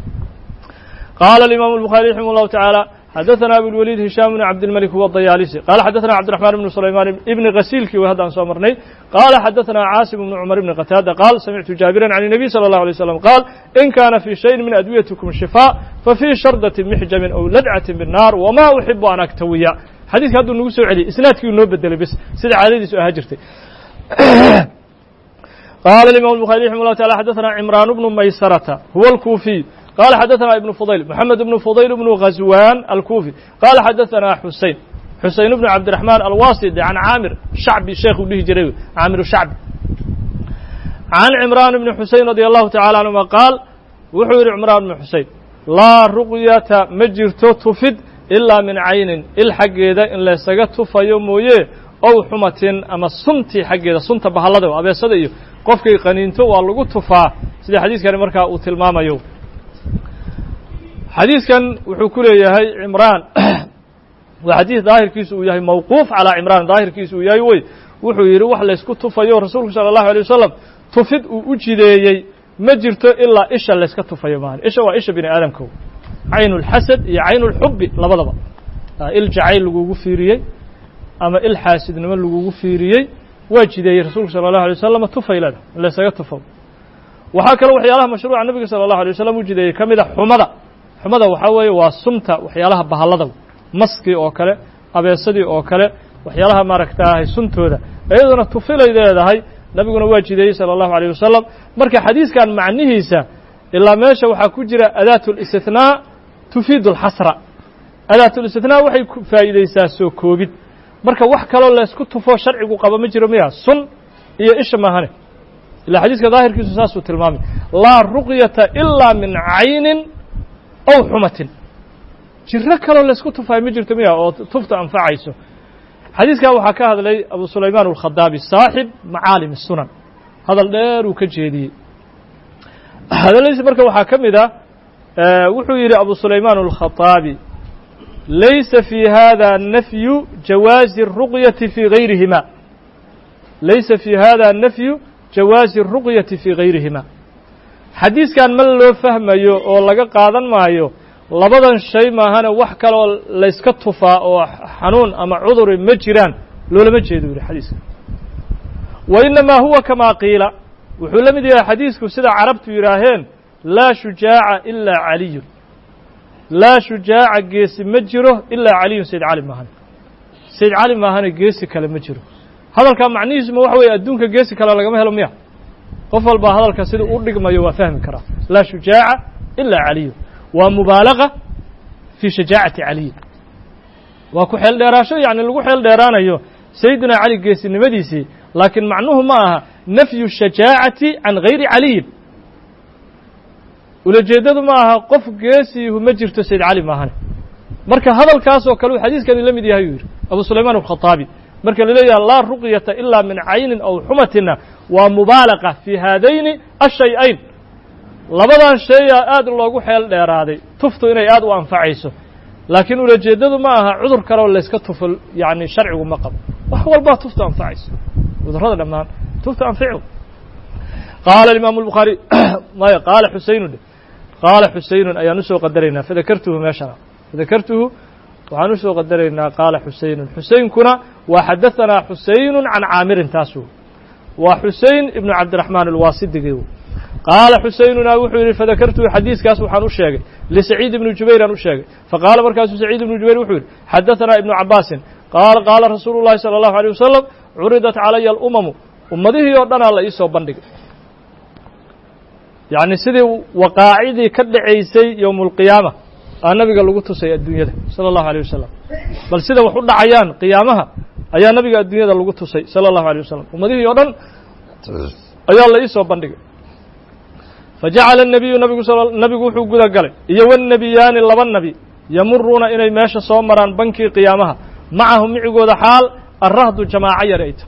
qaala alimaamu الbuخaari raximah اllahu taعaalى xadaثna abulwaliid hishaam bn cabdilmalik huwa dayaalisi qala xadaثna cabdiraxmaan ibnu sulaymaan ibni khasiilkii way haddaan soo marnay qaala xadaثna caasim bnu cumar ibni qataada qaal samictu jaabiran can الnabiy salى اllahu alay slam qaal in kaana fii shayin min adwiyatikum shifaa fafii shardati mixjamin aw ladcati binnaar wama uxibu an aktawiya xadiidka hadduu nagu soo celiyay isnaadkii noo bedelay bis sida caadadiisu ahaa jirtay qala imam الbuخari raximah اllahu taعala xadaثna cimraan bnu maysarata huwa اlkuufiy qala xadaثna ibnu fudayl moxamed ibnu fudayl bnu ghazwan alkuufi qala xadaثna xusein xusein bnu cabdiraxmaan alwasidi can caamir shacbi sheekhu dhihi jiray caamiru shacbi can cimraan bni xusein radi allahu tacala canhuma qaal wuxuu yidhi cimraan bnu xusein laa ruqyata ma jirto tufid ilaa min caynin il xaggeeda in laysaga tufayo mooye ow xumatin ama suntii xaggeeda sunta bahallada abeesada iyo qofkay qaniinto waa lagu tufaa sida xadiiskani markaa uu tilmaamayo xadiiskan wuxuu ku leeyahay cimraan waa xadiis daahirkiisu uu yahay mawquuf calaa cimraan daahirkiisu uu yahay wey wuxuu yidhi wax laysku tufayo rasuulku sala allahu alay wasalam tufid uu u jideeyey ma jirto ilaa isha layska tufayo maahan isha waa isha bini aadamka caynu اlxasad iyo caynu اlxubi labadaba il jacayl lagugu fiiriyey ama il xaasidnimo lagugu fiiriyey waa jideeyey rasuulku sala allahu alay wasalam tufaylada laysaga tufo waxaa kaloo waxyaalaha mashruuca nabiga sala allahu alay wasalam u jideeyey ka mid a xumada xumada waxaa weeye waa sumta waxyaalaha bahallada maskii oo kale abeesadii oo kale waxyaalaha maaragtaahay suntooda iyaduna tufilay leedahay nabiguna waa jideeyey sala allahu alayh wasalam marka xadiiskan macnihiisa ilaa meesha waxaa ku jira adaat اlistithnaa tufiidu اlxasra adaat اlistithnaa waxay faa'iideysaa soo koobid marka wax kaloo laysku tufo sharcigu qaba ma jiro miya sun iyo isha maahane ilaa xadiiska daahirkiisu saasuu tilmaamay laa ruqyata ilaa min caynin ow xumatin jiro kaloo laysku tufaayo ma jirto miya oo tufta anfacayso xadiiskaa waxaa ka hadlay abu sulaymaan alkhadaabi saaxib macaalim الsunan hadal dheer uu ka jeediyey hadaladiisi marka waxaa ka mid ah wuxuu yidhi abu sulaymaan alkhaطaabi laysa fi hada nafyu jawaazi الruqyati fi gayrihima laysa fi hada nafyu jawaazi الruqyati fi gayrihima xadiiskan ma loo fahmayo oo laga qaadan maayo labadan shay maahane wax kaloo layska tufaa oo xanuun ama cuduri ma jiraan loolama jeedo yidhi xadiiska wa inamaa huwa kamaa qiila wuxuu la mid yahay xadiisku sida carabtu yidhaaheen laa shujaaca ilaa caliyun laa shujaaca geesi ma jiro ilaa caliyun sayd cali maahane sayd cali maahane geesi kale ma jiro hadalkaa macnihiisuma waxa weeye adduunka geesi kale lagama helo miya qof walbaa hadalka sida u dhigmayo waa fahmi karaa laa shujaaca ilaa caliyu waa mubaalaga fii shajaacati caliyin waa ku xeel dheeraasho yacni lagu xeel dheeraanayo sayidina cali geesinimadiisii laakiin macnuhu ma aha nafyu shajaacati can gayri caliyin ulajeeddadu ma aha qof geesiihu ma jirto sayd cali maahane marka hadalkaas oo kale uu xadiiskani la mid yahay uu yidhi abu sulaymaan alkhaطaabi marka la leeyahay laa ruqyata ilaa min caynin aw xumatina waa mubaalaqa fii haadayni ashay-ayn labadan sheeyaa aad loogu xeel dheeraaday tuftu inay aad u anfacayso laakiin ulajeeddadu ma aha cudur kale oo layska tufo yani sharcigu ma qabo wax walbaa tuftu anfacayso cudurrada dhammaan tuftu anficu qaala imaamu الbukhaari maya qaala xusaynu dhe qaala xusaynun ayaan usoo qadaraynaa fadakartuhu meeshana fadakartuhu waxaan usoo qadaraynaa qaala xusaynun xusaynkuna waa xadahanaa xusaynu can caamirin taasu waa xusayn ibnu cabdiraxmaan alwaasidigi qaala xusaynuna wuxuu yidhi fadakartuhu xadiiskaas waxaan u sheegay lisaciid ibni jubayr aan u sheegay faqaala markaasuu saciid ibnu jubayr wuxuu yidhi xadahanaa ibnu cabaasin qaala qaala rasuulu llahi salى allahu alيyه wasalam curidat calaya alumamu ummadihii oo dhanaa la iisoo bandhigay yacni sidii waqaacidii ka dhacaysay yowma alqiyaama aa nabiga lagu tusay adduunyada sala allahu alيyh wasalam bal sida wax u dhacayaan qiyaamaha ayaa nabiga adduunyada lagu tusay sala allahu alيyh wasalam ummadihii oo dhan ayaa la iisoo bandhigay fajacala الnabiyu nabigu nabigu wuxuu guda galay iyo wالnebiyaani laba nebi yamuruuna inay meesha soo maraan bankii qiyaamaha macahum micigooda xaal arahdu jamaaco yar ay tahay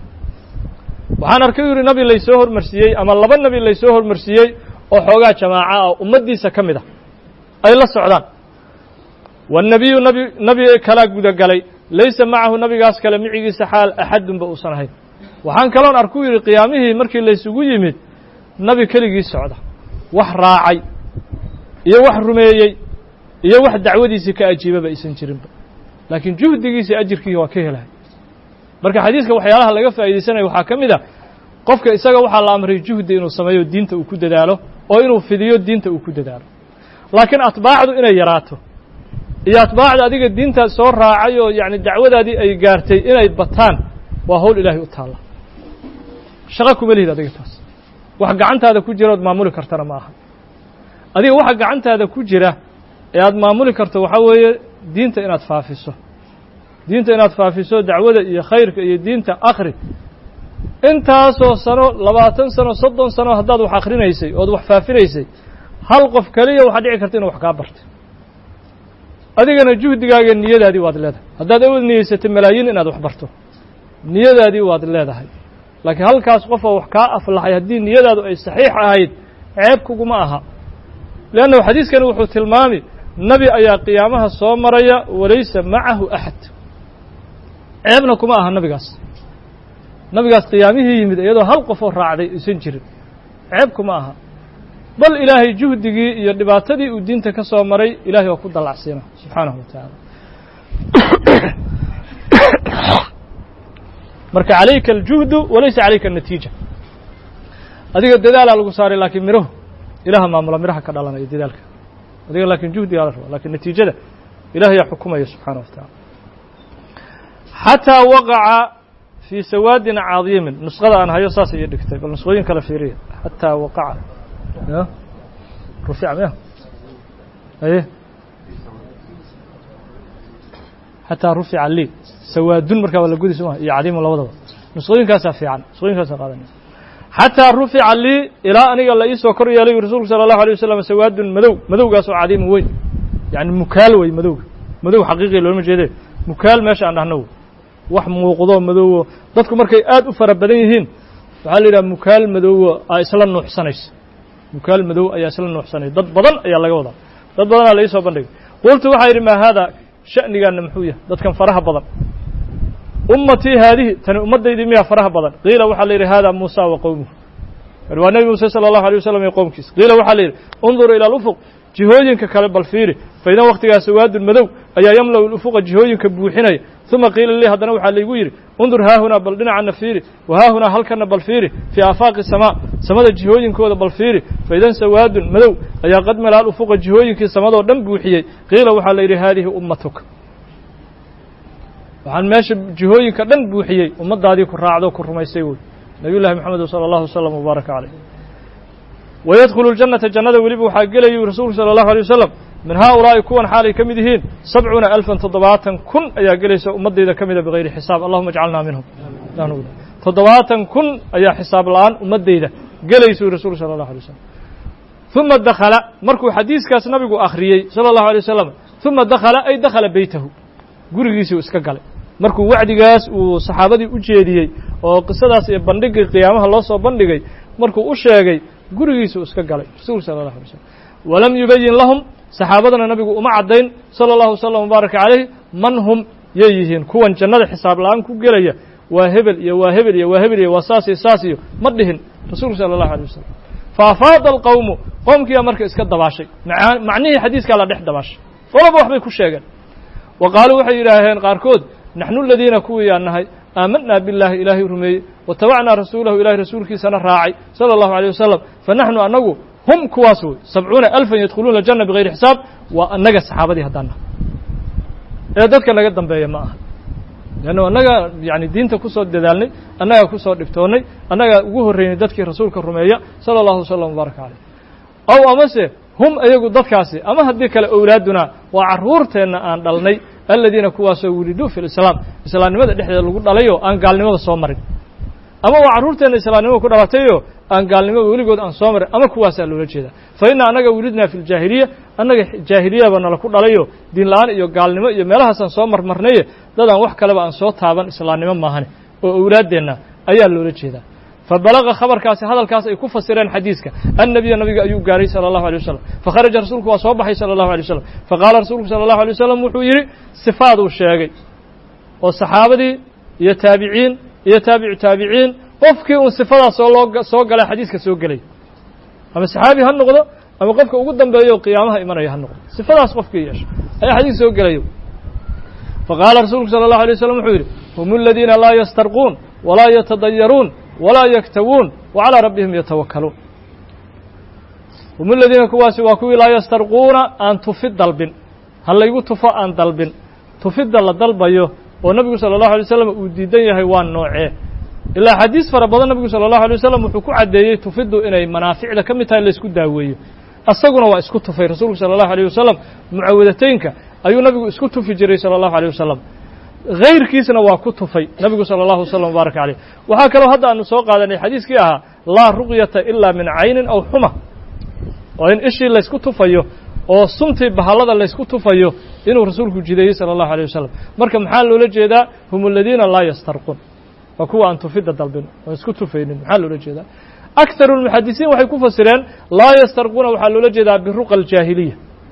waxaan arkay u yidhi nabi laysoo hormarsiiyey ama laba nebi laysoo hormarsiiyey oo xoogaa jamaaco ah ummaddiisa ka mid ah ay la socdaan waannebiyu nabi nebi kalaa gudagalay laysa macahu nabigaas kale micigiisa xaal axadunba uusan ahayn waxaan kaloon arkuu yidhi qiyaamihii markii laysugu yimid nebi keligii socda wax raacay iyo wax rumeeyey iyo wax dacwadiisii ka ajiibaba aysan jirinba laakiin juhdigiisa ajirkii waa ka helahay marka xadiiska waxyaalaha laga faa'iidaysanaya waxaa ka mid a qofka isaga waxaa la amray juhdi inuu sameeyo diinta uu ku dadaalo oo inuu fidiyo diinta uu ku dadaalo laakiin atbaacdu inay yaraato iyo atbaacda adiga diintaas soo raacay oo yacni dacwadaadii ay gaartay inay bataan waa hawl ilaahay u taalla shaqo kuma lihid adiga taas wax gacantaada ku jira ood maamuli kartana ma aha adiga waxa gacantaada ku jira ee aad maamuli karto waxaa weeye diinta inaad faafiso diinta inaad faafiso dacwada iyo khayrka iyo diinta akhri intaasoo sano labaatan sano soddon sano haddaad wax akhrinaysay ood wax faafinaysay hal qof keliya waxaa dhici karta inu wax kaa bartay adigana juhdigaaga niyadaadii waad leedahay haddaad awad niyeysatay malaayiin inaad wax barto niyadaadii waad leedahay laakiin halkaas qofoo wax kaa aflaxay haddii niyadaadu ay saxiix ahayd ceeb kuguma aha leannahu xadiiskani wuxuu tilmaami nebi ayaa qiyaamaha soo maraya walaysa macahu axad ceebna kuma aha nabigaas nabigaas qiyaamihii yimid iyadoo hal qofoo raacday aysan jirin ceeb kuma aha bal ilaahay juhdigii iyo dhibaatadii uu diinta ka soo maray ilahay waa ku dallacsiina subxaanahu wa tacaala marka calayka aljuhdu walaysa calayka anatiija adiga dadaalaa lagu saaray laakiin mirahu ilaha maamula miraha ka dhalanaya dadaalka adiga laakiin juhdigaa la raba lakiin natiijada ilahayaa xukumaya subxaana wa tacaala xataa waqaca fii sawaadin cadiimin nusqada aan hayo saas iyo dhigtay bal nusqooyin kale fiiriya xataa waqaca ya rufica miya aye xataa rufica lii sawaadun markaa waa la gudi soma iyo cadiimun labadaba nusqooyinkaasaa fiican nusqooyinkaasaa qaadanaya xataa rufica lii ilaa aniga la iisoo kor yeelay rasuulku sala allahu alay wasalam sawaadun madow madowgaas oo cadiimun weyn yani mukaal wey madowga madow xaqiiqi loolama jeede mukaal meesha aan dhahno wax muuqdo madoowo dadku markay aad u fara badan yihiin waxaa la yidhaha mukaal madoowo aa isla nuuxsanaysa mukaal madow ayaa isla nuuxsanaya dad badan ayaa laga wadaa dad badanaa la iisoo bandhigay qultu waxaa yidhi maa haada sha'nigaana muxuu yahay dadkan faraha badan ummatii haadihi tani ummaddaydii miyaa faraha badan qiila waxaa la yidhi hada muusa wa qowmuhu waa nebi muuse sala allahu alay wasalam iyo qowmkiisa qiila waxaa la yidhi undur ila alufuq jihooyinka kale bal fiiri fa idan waktigaa sawaadun madow ayaa yamla-u lufuqa jihooyinka buuxinaya uma qiila lii haddana waxaa laygu yidhi undur haahunaa bal dhinacana fiiri wa haahunaa halkana bal fiiri fii aafaaqi samaa samada jihooyinkooda bal fiiri faidan sawaadun madow ayaa qad malaal ufuqa jihooyinkii samadoo dhan buuxiyey qiila waxaa la yidhi haadihi ummatuka waxaan meesha jihooyinka dhan buuxiyey ummaddaadii ku raacdo ku rumaysay wey nabiy llahi moxamed sala allahu wasalam wbaaraka caleyh wayadkhulu ljannata jannada weliba waxaa gelayay rasuulku sala allahu alay wasalam min haaulaa'i kuwan xaalay ka mid yihiin sabcuuna alfan toddobaatan kun ayaa gelaysa ummaddayda ka mida bigayri xisaab allahuma ajcalnaa minhum toddobaatan kun ayaa xisaab la'aan ummaddayda gelaysuu rasuulku sala allahu alay wasalam uma dakhala markuu xadiiskaas nabigu akhriyey sala allahu alay wasalam uma dakhala ay dakhala beytahu gurigiisuu iska galay markuu wacdigaas uu saxaabadii u jeediyey oo qisadaas iyo bandhigii qiyaamaha loo soo bandhigay markuu u sheegay gurigiisuu iska galay rasuulku sala allahu alay slam walam yubayin lahum saxaabadana nabigu uma caddayn sala allahu wasalam mubaaraka calayh man hum yay yihiin kuwan jannada xisaab la'aan ku gelaya waa hebel iyo waa hebel iyo waa hebel iyo waa saas iyo saas iyo ma dhihin rasuulku sala allahu alay wasalam fa afaada alqowmu qoomkiiyaa marka iska dabaashay macnihii xadiiskaa la dhex dabaashay qolaba waxbay ku sheegeen wa qaaluu waxay yidhaaheen qaarkood naxnu aladiina kuwiiyaan nahay aamanaa billaahi ilaahay rumeeyey watabacnaa rasuulahu ilahay rasuulkiisana raacay sala allahu aleyh wasalam fa naxnu annagu hum kuwaas wey sabcuuna alfan yadkhuluuna aljanna bigayri xisaab waa annaga saxaabadii haddaan nahay ee dadka naga dambeeya ma aha leannu annaga yani diinta ku soo dadaalnay annagaa ku soo dhibtoonnay annagaa ugu horreynay dadkii rasuulka rumeeya sala allahu wasalam mubaaraka caleyh ow amase hum ayagu dadkaasi ama haddii kale owlaadunaa waa carruurteenna aan dhalnay aladiina kuwaasoo wuliduu fi lislaam islaamnimada dhexdeeda lagu dhalayoo aan gaalnimada soo marin ama waa carruurteenna islaamnimada ku dhalatayoo aan gaalnimada weligood aan soo marin ama kuwaasaa loola jeedaa fa inna annaga wulidnaa fi ljaahiliya annaga jaahiliyaba nala ku dhalayoo diin la-aan iyo gaalnimo iyo meelahaasaan soo marmarnaye dadaan wax kaleba aan soo taaban islaamnimo maahane oo owlaaddeenna ayaa loola jeedaa fabalaga khabarkaasi hadalkaas ay ku fasireen xadiiska annabiya nabiga ayuu gaaray sala allahu alay wasalam fakharaja rasuulku waa soo baxay sala allahu alay wasalam faqaala rasuulku sala allahu alay wasalam wuxuu yidhi sifaaduu sheegay oo saxaabadii iyo taabiciin iyo taabicu taabiciin qofkii uun sifadaas oo loo soo galay xadiiska soo gelay ama saxaabi ha noqdo ama qofka ugu dambeeyo qiyaamaha imanaya ha noqdo sifadaas qofkii yeesha ayaa xadiis soo gelayo faqaala rasuulku sala allahu alay wasalam wuxuu yidhi hum aladiina laa yastarquun walaa yatadayaruun walaa yaktawuun wa calaa rabbihim yatawakkaluun hum aladiina kuwaasi waa kuwii laa yastarquuna aan tufi dalbin ha laygu tufo aan dalbin tufidda la dalbayo oo nebigu sala allahu alay wasalam uu diidan yahay waa noocee ilaa xadiis fara badan nebigu sala allahu alay wasalam wuxuu ku caddeeyey tufiddu inay manaaficda ka mid tahay laysku daaweeyo asaguna waa isku tufay rasuulku sala allahu alيyh wasalam mucawadateynka ayuu nabigu isku tufi jiray sala allahu alيyh wasalam hayrkiisna waa ku tufay nabigu sala allahu wasalam wbaaraka caleyh waxaa kaloo hadda aanu soo qaadanay xadiiskii ahaa laa ruqyata ilaa min caynin aw xuma oo in ishii laysku tufayo oo suntii bahallada laysku tufayo inuu rasuulku jideeyey sala allahu alيyh wasalam marka maxaa loola jeedaa hum aladiina laa yastarqun waa kuwa aan tufidda dalbin oon isku tufaynin maxaa loola jeedaa akharu lmuxadisiin waxay ku fasireen laa yastarquuna waxaa loola jeedaa biruqa aljaahiliya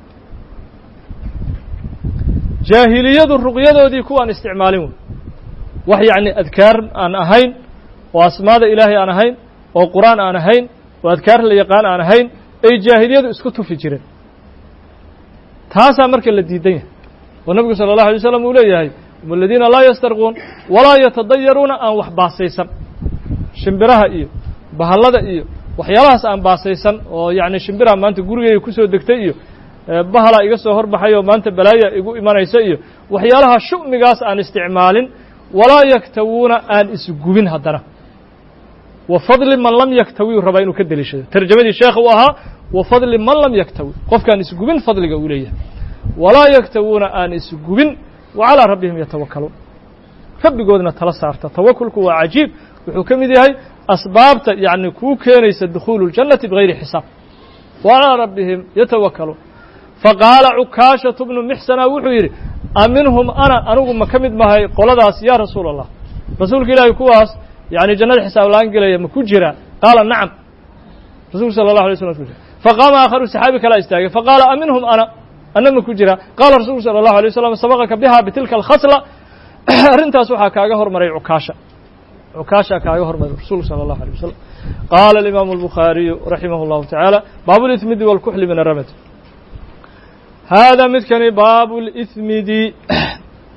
jaahiliyadu ruqyadoodii kuwaan isticmaalin wey wax yacni adkaar aan ahayn oo asmaada ilaahay aan ahayn oo qur-aan aan ahayn oo adkaar la yaqaan aan ahayn ay jaahiliyadu isku tufi jireen taasaa marka la diidan yahay oo nabigu sala allahu alay slam uu leeyahay hum aladiina laa yastarquun walaa yatadayaruuna aan wax baasaysan shimbiraha iyo bahallada iyo waxyaalahaas aan baasaysan oo yacni shimbiraha maanta gurigeyga kusoo degtay iyo bahalaa iga soo horbaxay oo maanta balaaya igu imanaysa iyo waxyaalaha shu'migaas aan isticmaalin walaa yaktawuuna aan isgubin haddana wa fadli man lam yaktawi rabaa inuu ka deliishado tarjamadii sheekha uu ahaa wa fadli man lam yaktawi qofkaan isgubin fadliga uu leeyahay walaa yaktawuuna aan isgubin wa calaa rabbihim yatawakkaluun rabbigoodna tala saarta tawakulku waa cajiib wuxuu ka mid yahay asbaabta yacni kuu keenaysa dukhuulu اljannati bigayri xisaab wa calaa rabbihim yatawakkaluun faqaala cukaashatu bnu mixsana wuxuu yidhi a minhum ana anigu ma ka mid mahay qoladaas yaa rasuula allah rasuulka ilaahay kuwaas yani jannada xisaab la-aan gelaya ma ku jira qaala nacam rasulku sala allah alay slam ku jira faqaama aakharu saxaabi kalaa istaagay faqaala a minhum ana ana ma ku jira qaala rasulku sala allahu alay wasalam sabaqaka biha bitilka alkhasla arrintaas waxaa kaaga hormaray cukaasha cukaasha kaaga hormaray rasulku sala allahu alay wasalam qaala alimaamu albukhaariyu raximah allahu tacaala baabulithmidi walkuxli min aramad haadaa midkani baabu اlithmidi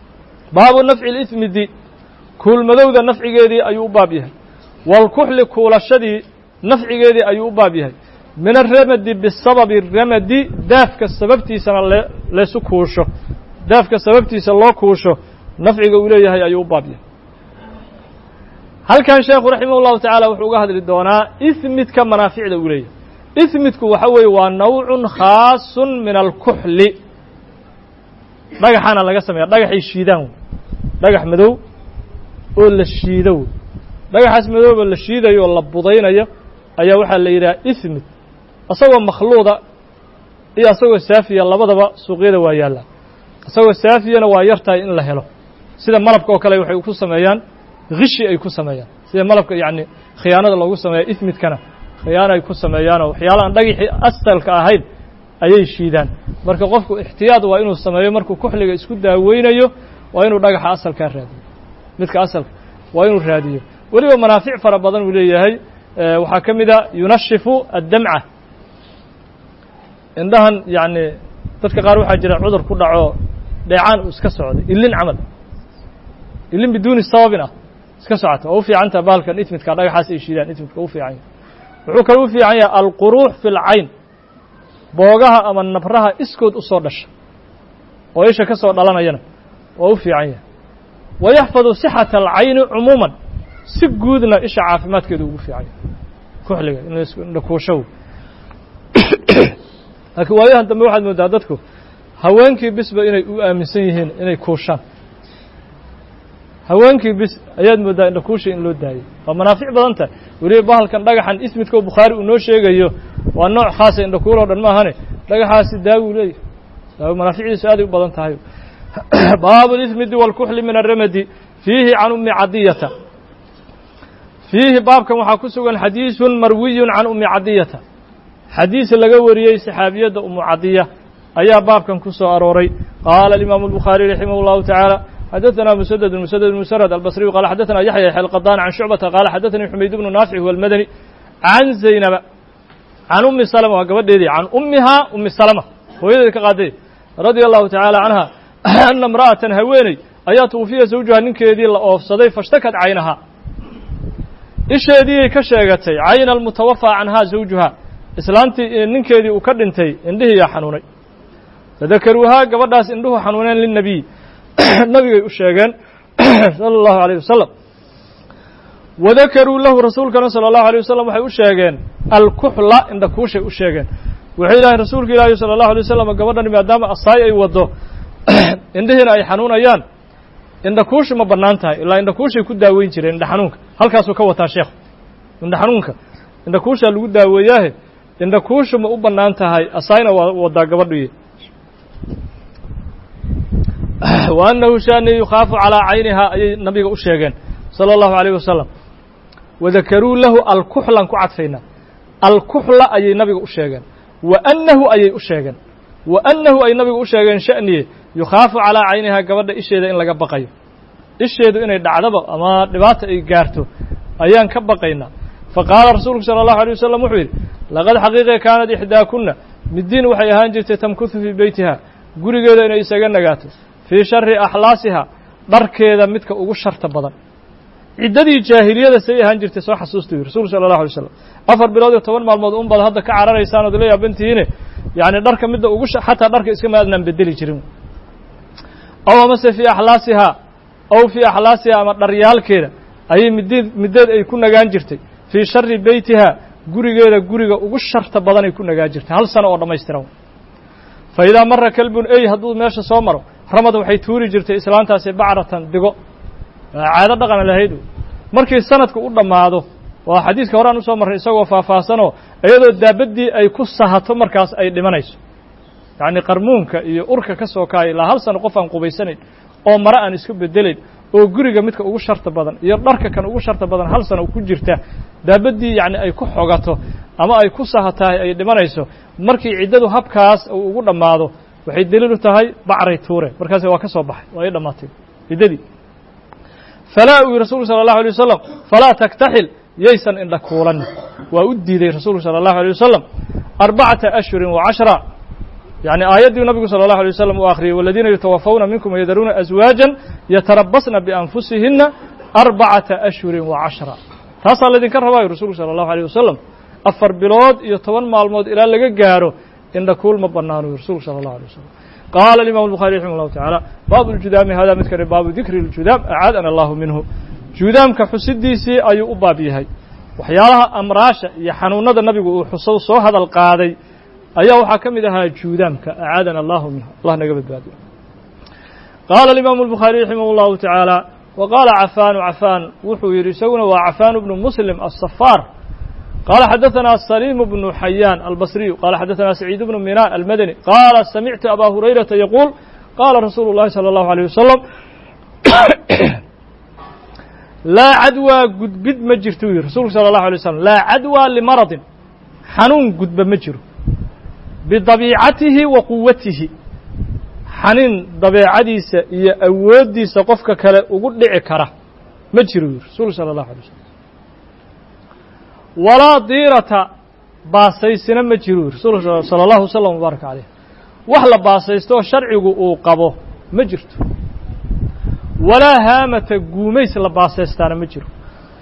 baabu nafci lismidi kuulmadowda nafcigeedii ayuu u baab yahay waalkuxli kuulashadii nafcigeedii ayuu u baab yahay min aramadi bisababi ramadi daafka sababtiisana leesu kuusho daafka sababtiisa loo kuusho nafciga uu leeyahay ayuu u baab yahay halkan sheekhu raximah ullahu tacaala wuxuu uga hadli doonaa ismidka manaaficda uu leeyahay ismidku waxa weeye waa nawcun khaasun min alkuxli dhagaxaana laga sameeya dhagaxay shiidaan wey dhagax madow oo la shiido wey dhagaxaas madooba la shiidayo oo la budaynayo ayaa waxaa la yidhaha ismid isagoo makhluuda iyo asagoo saafiya labadaba suuqyada waa yaallaa isagoo saafiyana waa yar tahay in la helo sida malabka oo kale waxay ku sameeyaan hishi ay ku sameeyaan sida malabka yacni khiyaanada loogu sameeya ismidkana khiyaano ay ku sameeyaanoo waxyaalahan dhagixii asalka ahayn ayay shiidaan marka qofku ixtiyaad waa inuu sameeyo markuu kuxliga isku daaweynayo waa inuu dhagaxa asalkaa raadiyo midka asalka waa inuu raadiyo weliba manaafic fara badan uu leeyahay waxaa ka mid a yunashifu addamca indhahan yacni dadka qaar waxaa jira cudur ku dhaco dheecaan uu iska socday ilin camal ilin biduuni sababin ah iska socota waa u fiicantaha bahalkan ismidka dhagaxaas ay shiidaan ismidka u fiican yahay wuxuu kale u fiican yahay alquruux fi lcayn boogaha ama nabraha iskood u soo dhasha oo isha ka soo dhalanayana waa u fiican yahay wa yaxfadu sixata alcayni cumuuman si guudna isha caafimaadkeedu ugu fiican yahay kuxliga indhakuushow laakiin waayahan dambe waxaad moodaa dadku haweenkii bisba inay u aaminsan yihiin inay kuushaan haweenkii bis ayaad mooddaa indhakuusha in loo daayay waa manaafic badan tahay weliba bahalkan dhagaxan ismidka oo bukhaari uu noo sheegayo waa nooc khaasa indhakuul oo dhan maahane dhagaxaasi daawuu leeyahy daawi manaaficdiisu aaday u badan tahay baabu lismidi wاlkuxli min aramadi fiihi can umi cadiyata fiihi baabkan waxaa ku sugan xadiisun marwiyun can umi cadiyata xadiis laga wariyey saxaabiyadda umu cadiya ayaa baabkan ku soo arooray qaala alimaamu الbukhaariي raximah اllahu taعaalى xadaثna msdd msdd msrd albصriyu qala xadaثna yaxya yaxya alqadan can shucbata qaala xadaثanii xumayd bnu naafic huwa almadani can zaynaba can umi salma waa gabadheedii can umihaa umi salma hooyadeed ka qaaday radia allahu tacaala canha ana imra'atan haweeney ayaa tuufiya zawjuha ninkeedii la oofsaday fashtakad caynahaa isheediiyay ka sheegatay cayna almutawafaa canhaa zawjuha islaantii ninkeedii uu ka dhintay indhihiiyaa xanuunay fadakaruuhaa gabadhaas indhuhu xanuuneen lilnabiy nabigay u sheegeen sala allahu alayh wasalam wadakaruu lahu rasuulkana sala allahu alay wasalam waxay u sheegeen alkuxla indhakuushay u sheegeen waxay yidhaheen rasuulka ilaahi sala allahu alay wasalam gabadhani maadaama asaay ay waddo indhihiina ay xanuunayaan indhakuusha ma bannaan tahay ilaa indhakuushay ku daaweyn jireen indha xanuunka halkaasuu ka wataa sheekhu indha xanuunka indhakuushaa lagu daaweeyaahe indhakuusha ma u bannaan tahay asaayna waa wadaa gabadhuyi wa annahu shaani yukhaafu calaa caynihaa ayay nabiga u sheegeen sala allahu alayh wasalam wadakaruu lahu alkuxlan ku cadfaynaa alkuxla ayay nabiga u sheegeen wa annahu ayay u sheegeen wa annahu ay nabigu u sheegeen sha'niye yukhaafu calaa caynihaa gabadha isheeda in laga baqayo isheedu inay dhacdaba ama dhibaata ay gaarto ayaan ka baqaynaa faqaala rasuulku sala allahu alay wasalam wuxuu yidhi laqad xaqiiqe kaanad ixdaakunna middiin waxay ahaan jirtay tamkuhu fii beytiha gurigeeda inay isaga nagaato fii shari axlaasiha dharkeeda midka ugu sharta badan ciddadii jaahiliyada say ahaan jirtay soo xasuusta yiri rasuulku sala allahu alay wasalam afar bilood iyo toban maalmood un baad hadda ka cararaysaan ood la yaabantihiine yacni dharka midda ugu xataa dharka iskama adnaan bedeli jirin aw amase fii axlaasihaa aw fii axlaasihaa ama dharyaalkeeda ayay middeed middeed ay ku nagaan jirtay fii shari beytiha gurigeeda guriga ugu sharta badan ay ku nagaan jirtay hal sano oo dhammaystiran fa idaa mara kalbun ey hadduu meesha soo maro ramad waxay tuuri jirtay islaantaasi bacratan digo caado dhaqan lahayd markii sanadku u dhammaado waa xadiiska horaan usoo marray isagoo faahfaahsanoo iyadoo daabaddii ay ku sahato markaas ay dhimanayso yacnii qarmuunka iyo urka ka soo kaaya ilaa hal sano qof aan qubaysanayn oo mare aan isku bedelayn oo guriga midka ugu sharta badan iyo dharka kan ugu sharta badan hal sano ku jirta daabaddii yacni ay ku xogato ama ay ku sahatahay ay dhimanayso markii ciddadu habkaas uu ugu dhammaado waxay daliil u tahay bacray tuure markaas waa ka soo baxay waa ay dhammaatay ciddadii falaa uu yihi rasulku sala allahu alay wasalam falaa taktaxil yaysan indha kuulanin waa u diiday rasuulku sala allahu alay wasalam arbacata ashhurin wa cashra yacni aayaddii nabigu sala allahu alay wasalam uu akhriyey waladiina yatawafawna minkum wayadaruuna aswaajan yatarabasna bianfusihinna arbacata ashhurin wa cashra taasaa laydinka rabaayo rasuulku sala allahu aleyh wasalam afar bilood iyo toban maalmood ilaa laga gaaro indhakuul ma banaano rasuulku sala allahu alay wasalam qaala alimam الbuخari raximah اllahu taعala baabu ljudaami hada midkani baabu dikri اljudaam acaadana allahu minhu judaamka xusidiisii ayuu u baab yahay waxyaalaha amraasha iyo xanuunada nabigu uu xusow soo hadal qaaday ayaa waxaa ka mid ahaa juudaamka acaadana allahu minhu allah naga badbaadiyo qaala alimaamu الbuخaari raximah اllahu taعaalى wa qaala cafaanu cafaan wuxuu yidhi isaguna waa cafaan bnu muslim aلsafaar قال xdثna سليم بن حyان البصري قال xdثna سعيد بن مiناء المdني قال سمعت أbا هريرةa يقول قال رsuuل اللhi صلى الله عليه وسلم لاa cadوى gudbid ma jirto u yihi rasulku صلى الله عليه وسلم لاa cadوى لمرض xanuun gudba ma jiro بطبيicatihi wa quwatihi xanin dabeecadiisa iyo awoodiisa qofka kale ugu dhici kara ma jiro u yihi rasulku صلى الله عليه وسلم walaa diirata baasaysina ma jiro rasuulku sala allahu wasalam wbaaraka caleyh wax la baasaysto oo sharcigu uu qabo ma jirto walaa haamata guumays la baasaystaana ma jiro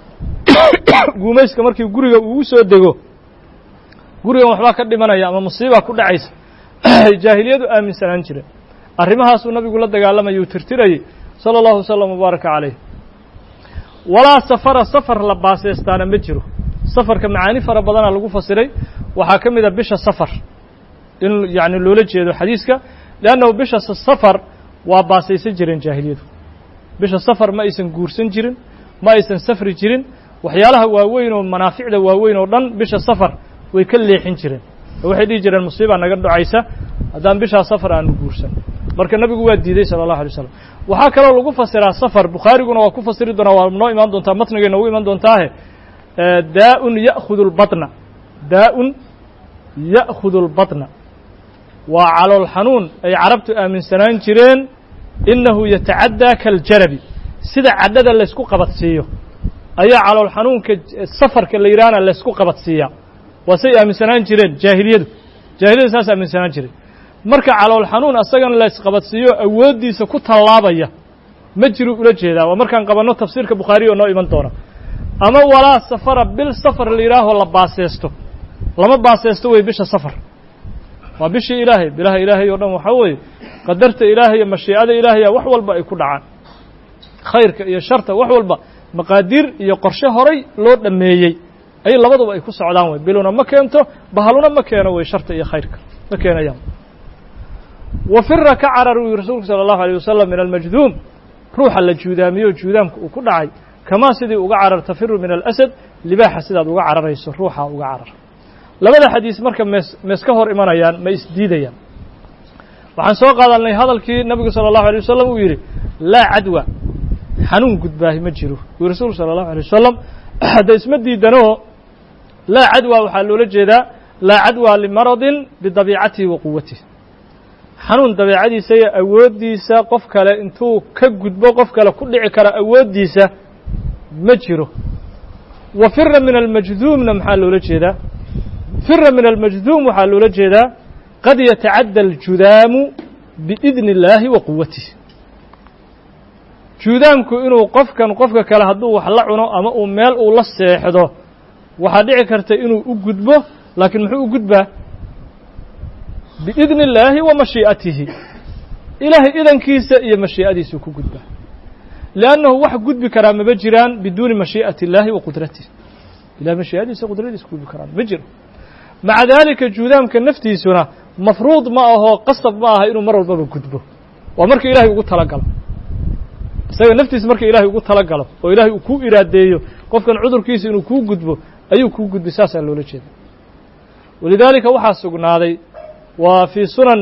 guumayska markii guriga uu soo dego gurigan waxbaa ka dhimanaya ama musiibaa ku dhacaysa jaahiliyadu aaminsanaan jireen arrimahaasuu nabigu la dagaalamayay uu tirtirayay sala allahu wasalam wbaaraka caleyh walaa safara safar la baasaystaana ma jiro safarka macaani fara badana lagu fasiray waxaa ka mid a bisha safar in yani loola jeedo xadiiska leannahu bisha safar waa baasaysan jireen jaahiliyadu bisha safar ma aysan guursan jirin ma aysan safri jirin waxyaalaha waaweyn oo manaaficda waaweyn oo dhan bisha safar way ka leexin jireen oo waxay dhihi jireen musiibaa naga dhacaysa haddaan bishaa safar aanu guursan marka nabigu waa diiday sala allahu alay wasalam waxaa kaloo lagu fasiraa safar bukhaariguna waa ku fasiri doonaa waa noo imaan doontaa matnigay noogu imaan doontaahe daaءun ya'khud اlbaطna daaءun ya'khud اlbaطna waa calool xanuun ay carabtu aaminsanaan jireen inahu yatacaddaa kaاljarabi sida cadhada laysku qabadsiiyo ayaa calool xanuunka safarka la yidhahna laysku qabadsiiyaa waa say aaminsanaan jireen jaahiliyadu jaahiliyadu saas aaminsanaan jireen marka calool xanuun asagana laysqabadsiiyo awooddiisa ku tallaabaya ma jiru ula jeedaa waa markaan qabanno tafsiirka bukhaariy oo noo iman doona ama walaa safara bil safar la yidhaaho la baaseysto lama baaseysto wey bisha safar waa bishii ilaahay bilaha ilaahay oo dhan waxaa weeye qadarta ilaahay iyo mashiicada ilaahaya wax walba ay ku dhacaan khayrka iyo sharta wax walba maqaadiir iyo qorshe horay loo dhammeeyey ay labaduba ay ku socdaan wey biluna ma keento bahaluna ma keeno wey sharta iyo khayrka ma keenayaan wa fira ka carar uu yihi rasuulku sala allahu alيyh wasalam min almajduum ruuxa la juudaamiyo juudaamka uu ku dhacay kamaa sidii uga carar tafiru min alasad libaaxa sidaad uga cararayso ruuxa uga carar labada xadiis marka mees mees ka hor imanayaan ma isdiidayaan waxaan soo qaadanay hadalkii nabigu salى الlahu alيه wasalam uu yidhi laa cadwa xanuun gudbaahi ma jiro uu rasuulku salى الlahu alيه wasalam hadda isma diidanoo laa cadwa waxaa loola jeedaa laa cadwa limaradin bidabiicatihi wa quwatihi xanuun dabeecadiisa iyo awooddiisa qof kale intuu ka gudbo qof kale ku dhici kara awooddiisa ma jiro wa fira min almajduumna maxaa loola jeedaa fira min almajduum waxaa loola jeedaa qad yatacadda aljudaamu biidni اllaahi wa quwatihi juudaamku inuu qofkan qofka kale hadduu wax la cuno ama uu meel uu la seexdo waxaa dhici karta inuu u gudbo laakiin muxuu u gudbaa biidni اllaahi wa mashii'atihi ilaahay idankiisa iyo mashii'adiisuu ku gudbaa liannahu wax gudbi karaa maba jiraan biduuni mashii'ati اllaahi wa qudratihi ilahay mashii'adiisa qudradiisa ku gudbi karaan ma jiro maca daalika juudaamka naftiisuna mafruud ma ahoo qasab ma aha inuu mar walbaba gudbo waa marka ilahay ugu talagalo isaga naftiisa marka ilahay ugu talagalo oo ilahay uu kuu iraadeeyo qofkan cudurkiisa inuu kuu gudbo ayuu kuu gudbi saasaa loola jeeda walidaalika waxaa sugnaaday waa fii sunan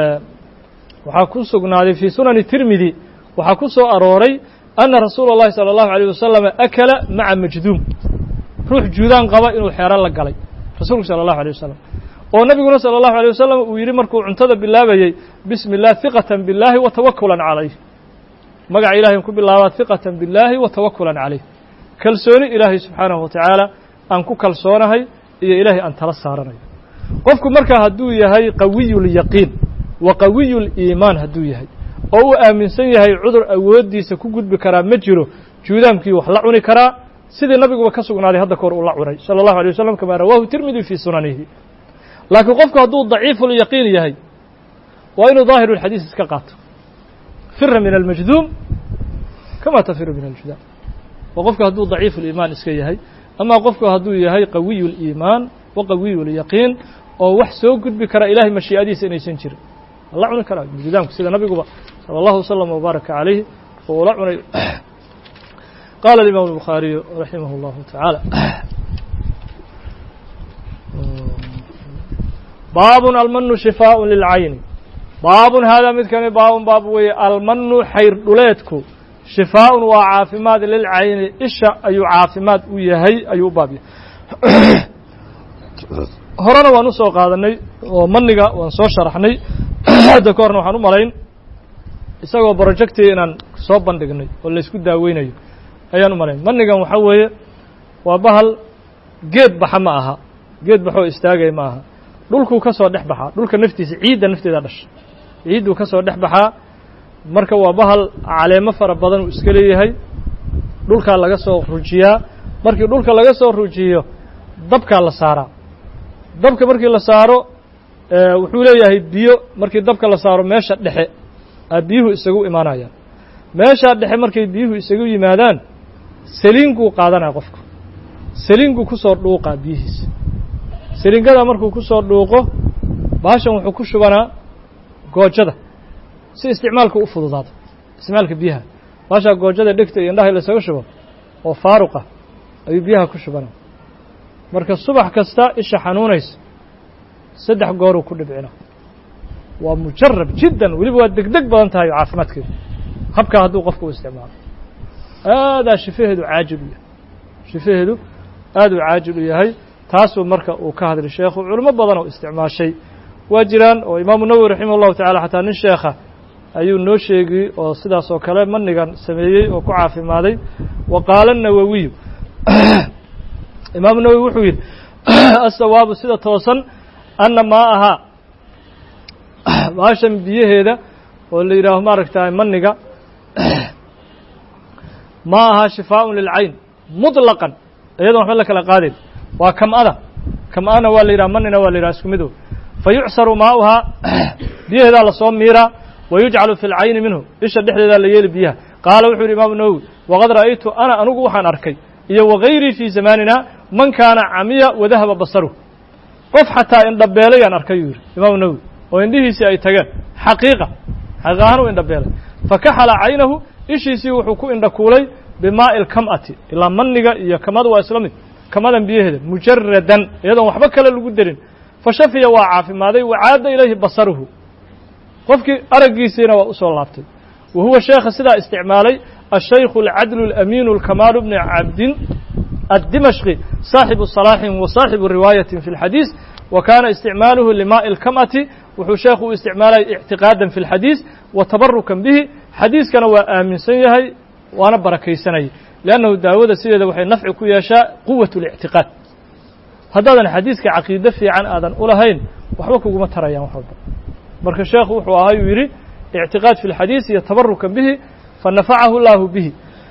waxaa ku sugnaaday fii sunani tirmidi waxaa ku soo arooray ana rasuula اllahi salى اllahu عalيه wasalam akala maca majduum ruux juudaan qaba inuu xeero la galay rasuulku salى اllahu عalيه wasalam oo nebiguna salى اllahu عalيه wasalam uu yidhi markuu cuntada bilaabayey bismi اllah hiqaةa biاllahi wa tawakulan calayh magaca ilahay ku bilaabaa hiqaةa biاllahi wa tawakulan calayh kalsooni ilaahay subxaanahu wa tacaala aan ku kalsoonahay iyo ilaahay aan tala saaranayo qofku marka hadduu yahay qawiyulyaqiin wa qawiyuliimaan hadduu yahay oo uu aaminsan yahay cudur awooddiisa ku gudbi karaa ma jiro juudaamkii wax la cuni karaa sidii nabiguba ka sugnaaday hadda kahor uu la cunay sala allahu alay wasalam kamaa rawaahu tirmidi fii sunanihi laakiin qofku hadduu daciifulyaqiin yahay waa inuu daahiru lxadiis iska qaato fira min almajduum kama tafiru min aljudaam waa qofku hadduu daciifu liimaan iska yahay ama qofku hadduu yahay qawiyu liimaan wa qawiyu lyaqiin oo wax soo gudbi kara ilahay mashii'adiisa inaysan jirin la cuni karaa judaamku sida nabiguba sala allahu wasalam wbaaraka calayhi oo ula cunay qala alimam الbukhaariyu raximah اllahu taعaalى baabun almanu shifaaء lilcayni baabun haadaa midkani baabun baab weeye almanu xayr dhuleedku shifaaءun waa caafimaad lilcayni isha ayuu caafimaad u yahay ayuu u baab yahay horena waan usoo qaadanay oo maniga waan soo sharaxnay hadda ka horna waxaan u malayn isagoo projectii inaan soo bandhignay oo laysku daaweynayo ayaan u malayn manigan waxaa weeye waa bahal geed baxa ma aha geed baxoo istaagaya ma aha dhulkuu ka soo dhex baxaa dhulka naftiisa ciidda nafteeda dhasha ciidduu ka soo dhex baxaa marka waa bahal caleemo fara badan uu iska leeyahay dhulkaa laga soo rujiyaa markii dhulka laga soo rujiyo dabkaa la saaraa dabka markii la saaro wuxuu leeyahay biyo markii dabka la saaro meesha dhexe a biyuhu isagu imaanayaan meeshaa dhexe markay biyuhu isagu yimaadaan saliinguu qaadanaya qofku saliinguu ku soo dhuuqaa biyihiisa saliingada markuu ku soo dhuuqo baashan wuxuu ku shubanaa goojada si isticmaalku u fududaado isticmaalka biyaha baashaa goojada dhegta iyo indhaha lasaga shubo oo faaruqa ayuu biyaha ku shubanaa marka subax kasta isha xanuunaysa saddex gooruu ku dhibcina waa mujarab jiddan weliba waa degdeg badan tahay caafimaadkeedu habkaa hadduu qofku u isticmaalo aadaa shifaheedu caajil u yahay shifaheedu aad uu caajil u yahay taasuu marka uu ka hadlay sheekhu culimo badan oo isticmaashay waa jiraan oo imaamu nawowi raximah llahu tacala xataa nin sheekha ayuu noo sheegi oo sidaas oo kale manigan sameeyey oo ku caafimaaday wa qaala nawowiyu imaamu nawowi wuxuu yidhi asawaabu sida toosan anna maa ahaa baashan biyaheeda oo la yidhaaho maaragta maniga ma ahaa shifaaءun lilcayn muطlaqan iyadoon waxba la kala qaadayn waa kam'ada kam'ana waa la yidhaha manina waa la yidhaha isku midow fayucsaru maauhaa biyaheedaa lasoo miiraa wayujcalu fi اlcayni minhu isha dhexdeedaa la yeeli biyaha qaala wuxuu yidhi imaamu nawowi waqad ra'aytu ana anigu waxaan arkay iyo wagayrii fii zamaanina man kaana camiya wadahaba basaruh qof xataa indhabeelayaan arkay yuu yidhi imaamu nawowi oo indhihiisii ay tageen xaqiiqa xaqiiq ahaan u indhabeelay fakaxala caynahu ishiisii wuxuu ku indhakuulay bimaa'i lkam'ati ilaa maniga iyo kamada waa isla mid kamadan biyaheeda mujaradan iyadoon waxba kale lagu derin fashafiya waa caafimaaday wacaada ilayhi basaruhu qofkii araggiisiina waa usoo laabtay wa huwa sheekha sidaa isticmaalay الشhيkh العdل الأمين الكمال بن عبدin الدمشقي صاaحب صلاح وصاaحب رواaية في الحديث وكاna استعماaله لmاء الكمأة wuxuu sheekhu u isticmaalaya اعtiقاaدا في الحadيث وتبركا bه xadيiثkana waa aaminsan yahay waana barakaysanayay لأnنhu daawada sideeda waxay nafci ku yeeshaa quwaة الاعtiقاad haddaadan xadiiثka caqiide fiican aadan ulahayn waxba kuguma tarayaan wax walba marka sheekhu wuxuu ahaa uu yidhi اعtiقاad في الحadيث iyo تبركا bه فنفعه الله bه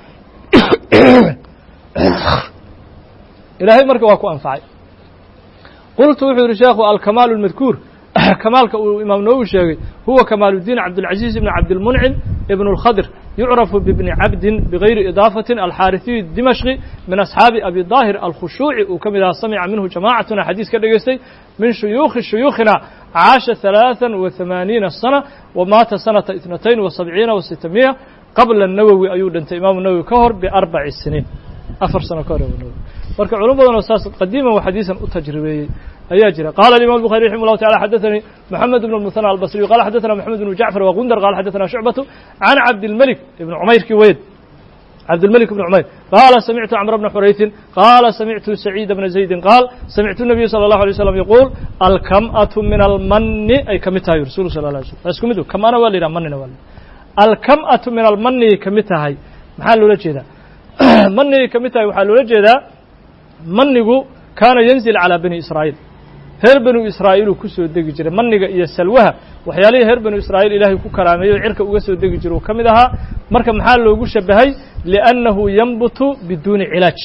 ilaahay marka waa ku anfacay qultu wuxuu yihi sheekhu alkamaal الmadkuur kamaalka uu imaam nawowi sheegay huwa kamaal الdiin cabdالcaزيز بn cabdالmuncim ibn الkhadr yucrafu bibni cabdin bغayri idaafaةi alxaariثiy dimashqi min asxaabi abi daahir alkhushuuci uu ka mid aha samica minhu jamaacatuna xadiis ka dhegaystay min shuyuukhi shuyuukhina caasha ثaلaaثa وثamaaniina sana wamaata sanata اثنatayn وسabciina وستمiya qabla الnawowi ayuu dhintay imaamu nawowi ka hor biarbaci siniin afar sano ka hor nawowi marka culum badan oo saas qadiiman wa xadiisan u tajribeeyey ayaa jira qala imam الbuخarي raximه الlahu taعala xadaثanii moxamed بn الmuثنى albصriyu qala xadaثna moxamed بn jacfar wagundar qala xadaثna shucbaة can cabdilmelik ibn cumayrkii weyd cabdilmelik ibn cumayr qaala samictu cmr bna xurayثin qaala samictu saciid bna زaydi qaal samictu الnabiy salى الlahu alيه wslam yaquul alkam'aة min almani ay ka mid tahay rasul sal ه alay slm isku mid kamana waa la yidhah manina waa la alkam'aةu min almanigay ka mid tahay maxaa loola jeedaa manigay ka mid tahay waxaa loola jeedaa manigu kaana yanzil calىa bani israa'iil reer banu israa'iiluu ku soo degi jiray maniga iyo salwaha waxyaalihii reer banu israa'iil ilaahay ku karaameeyo cirka uga soo degi jira uu ka mid ahaa marka maxaa loogu shabahay liannahu yanbutu biduuni cilaaj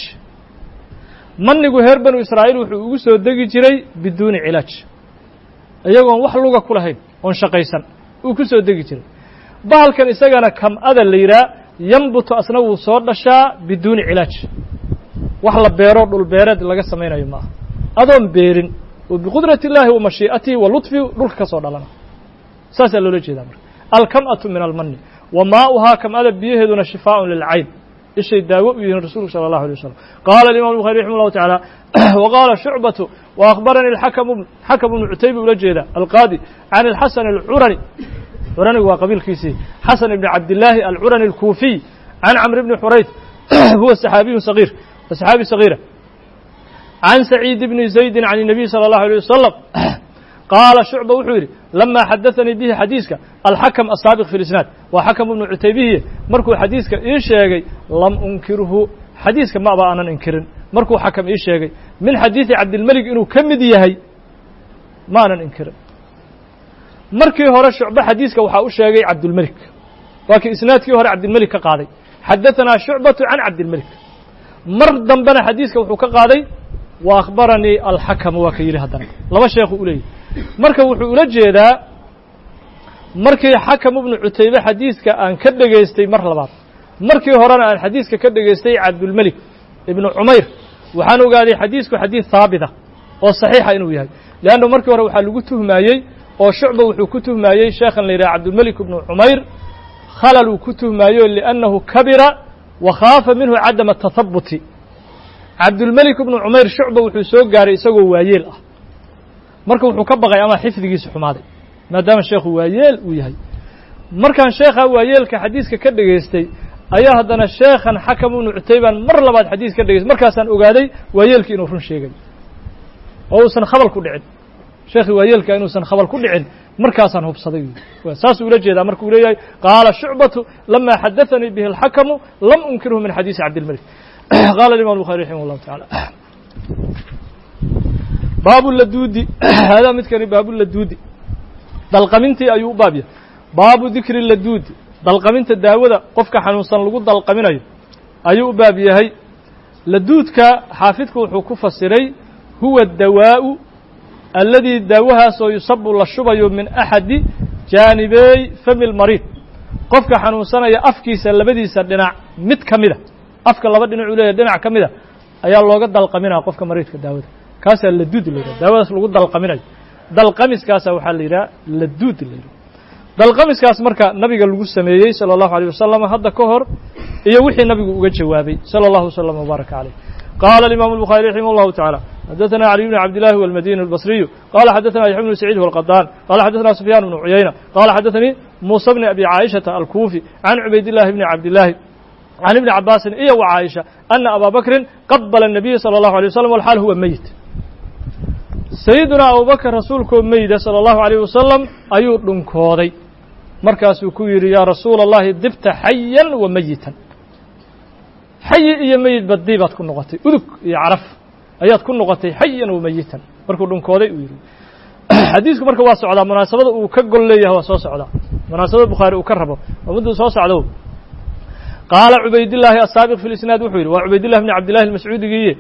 manigu reer banu israa'iil wuxuu ugu soo degi jiray biduuni cilaaj iyagoon wax luga ku lahayn oon shaqaysan uu ku soo degi jiray bahalkan isagana kam-ada la yidhaha yanbutu asna wuu soo dhashaa biduuni cilaaj wax la beero dhulbeereed laga samaynayo ma aha adoon beerin oo biqudrati illaahi wa mashii'atihi wa ludfihi dhulka ka soo dhalana saasaa loola jeedaa marka alkam'atu min almani wa maa'uhaa kam'ada biyaheeduna shifaaءun lilcayn ishay daawo u yihiin rasulku salى اllahu alيه wasalam qaala alimam الbuخari raximah اllahu taعaalى wa qaala shucbatu wa akhbaranii xakm xakm bnu cutayba ula jeeda alqaadi can اlxasan اlcurani curanigu waa qabiilkiisii xasan ibni cabdillaahi alcurani اlkuufiy can camr bni xurayt huwa saxaabiyu sagiir saxaabi sagiira can saciid bni zaydi can الnabiy salى اllahu alيه wasalam qaala shucba wuxuu yidhi lama xadaanii bihi xadiiska alxakm asaabiq fi lisnaad waa xakm ibnu cutaybihiye markuu xadiiska ii sheegay lam unkirhu xadiiska ma aba aanan inkirin markuu xakam ii sheegay min xadiidi cabdilmelig inuu ka mid yahay ma aanan inkirin markii hore shucbe xadiiska waxaa u sheegay cabdulmelik waa kii isnaadkii hore cabdilmelik ka qaaday xadaanaa shucbatu can cabdilmelik mar dambena xadiiska wuxuu ka qaaday wa akhbaranii alxakamu waa ka yidhi haddana laba sheekhu u leeyahy marka wuxuu ula jeedaa markii xakam ibnu cutaybe xadiiska aan ka dhegaystay mar labaad markii horena aan xadiiska ka dhegaystay cabdulmelik ibnu cumayr waxaan ogaaday xadiisku xadiid haabita oo saxiixa inuu yahay leanna markii hore waxaa lagu tuhmaayey oo shucba wuxuu ku tuhmaayey sheekhan la yidhaha cabdulmelik ibnu cumayr khalal uu ku tuhmaayo liannahu kabira wa khaafa minhu cadama atahabuti cabdulmelik ibnu cumayr shucba wuxuu soo gaaray isagoo waayeel ah marka wuxuu ka baqay ama xifdigiisa xumaaday maadaama sheekhu waayeel uu yahay markaan sheekha waayeelka xadiiska ka dhegaystay ayaa haddana sheekhan xakam ibnu cutaybaan mar labaad xadiis ka dhegaystay markaasaan ogaaday waayeelkii inuu run sheegay oo uusan khabal ku dhicin sheekhi waayeelka inuusan khabal ku dhicin markaasaan hubsaday saasuu ula jeedaa marka uu leeyahay qaala shucbatu lama xadaanii bihi alxakamu lam unkirhu min xadiisi cabdilmelik qala imam buخari raximah اllahu taعala baabu laduudi haadaa midkani baabu laduudi dalqamintii ayuu u baab yahay baabu dikri laduudi dalqaminta daawada qofka xanuunsan lagu dalqaminayo ayuu u baab yahay laduudka xaafidku wuxuu ku fasiray huwa dawaa'u alladii daawahaasoo yusabu la shubayo min axadi jaanibeey fami lmariid qofka xanuunsanaya afkiisa labadiisa dhinac mid ka mida afka laba dhinacuu leeyahy dhinac ka mida ayaa looga dalqaminaya qofka mariidka daawada kaasaa laduud la yidhaha daawadaas lagu dalqaminayo dalqamiskaasa waxaa la yidhaha laduud la yidhaha dalqamiskaas marka nabiga lagu sameeyey salى الlahu عalيه wasalam hadda ka hor iyo wixii nabigu uga jawaabay salى الlahu وsلم وbaaraka عalيh qala الimam الbخarي raximah الlahu taعalى xadaثna عlي بn cabd لlahi والmadini الbصriyu qala xadaثna yaxya بn سacيid والqadan qala xadaثna sufyaan بn cuyayna qala xadaثanii muسى bn abi caaishaةa alkufi can cubayd الlahi bni cabdالlahi can ibni cabaasin iyo wa caaisha ana abaa bakrin qabala الnabiya salى الlahu عalيه waslم walxaal huwa meyit sayidunaa abubakr rasuulkoo meyda salى الlahu عalيه wasalam ayuu dhunkooday markaasuu ku yidhi yaa rasuula اllahi dibta xayan wa meyitan xayi iyo meyidba diibaad ku noqotay udug iyo caraf ayaad ku noqotay xayan wa meyitan markuu dhunkooday uu yidhi xadiisku marka waa socdaa munaasabada uu ka gol leeyahay waa soo socdaa munaasabada bukhaari uu ka rabo oo mudduu soo socdo qaala cubaydillaahi asaabiq fi lisnaad wuxuu yidhi waa cubaydillahi bni cabdillahi almascuudigiiye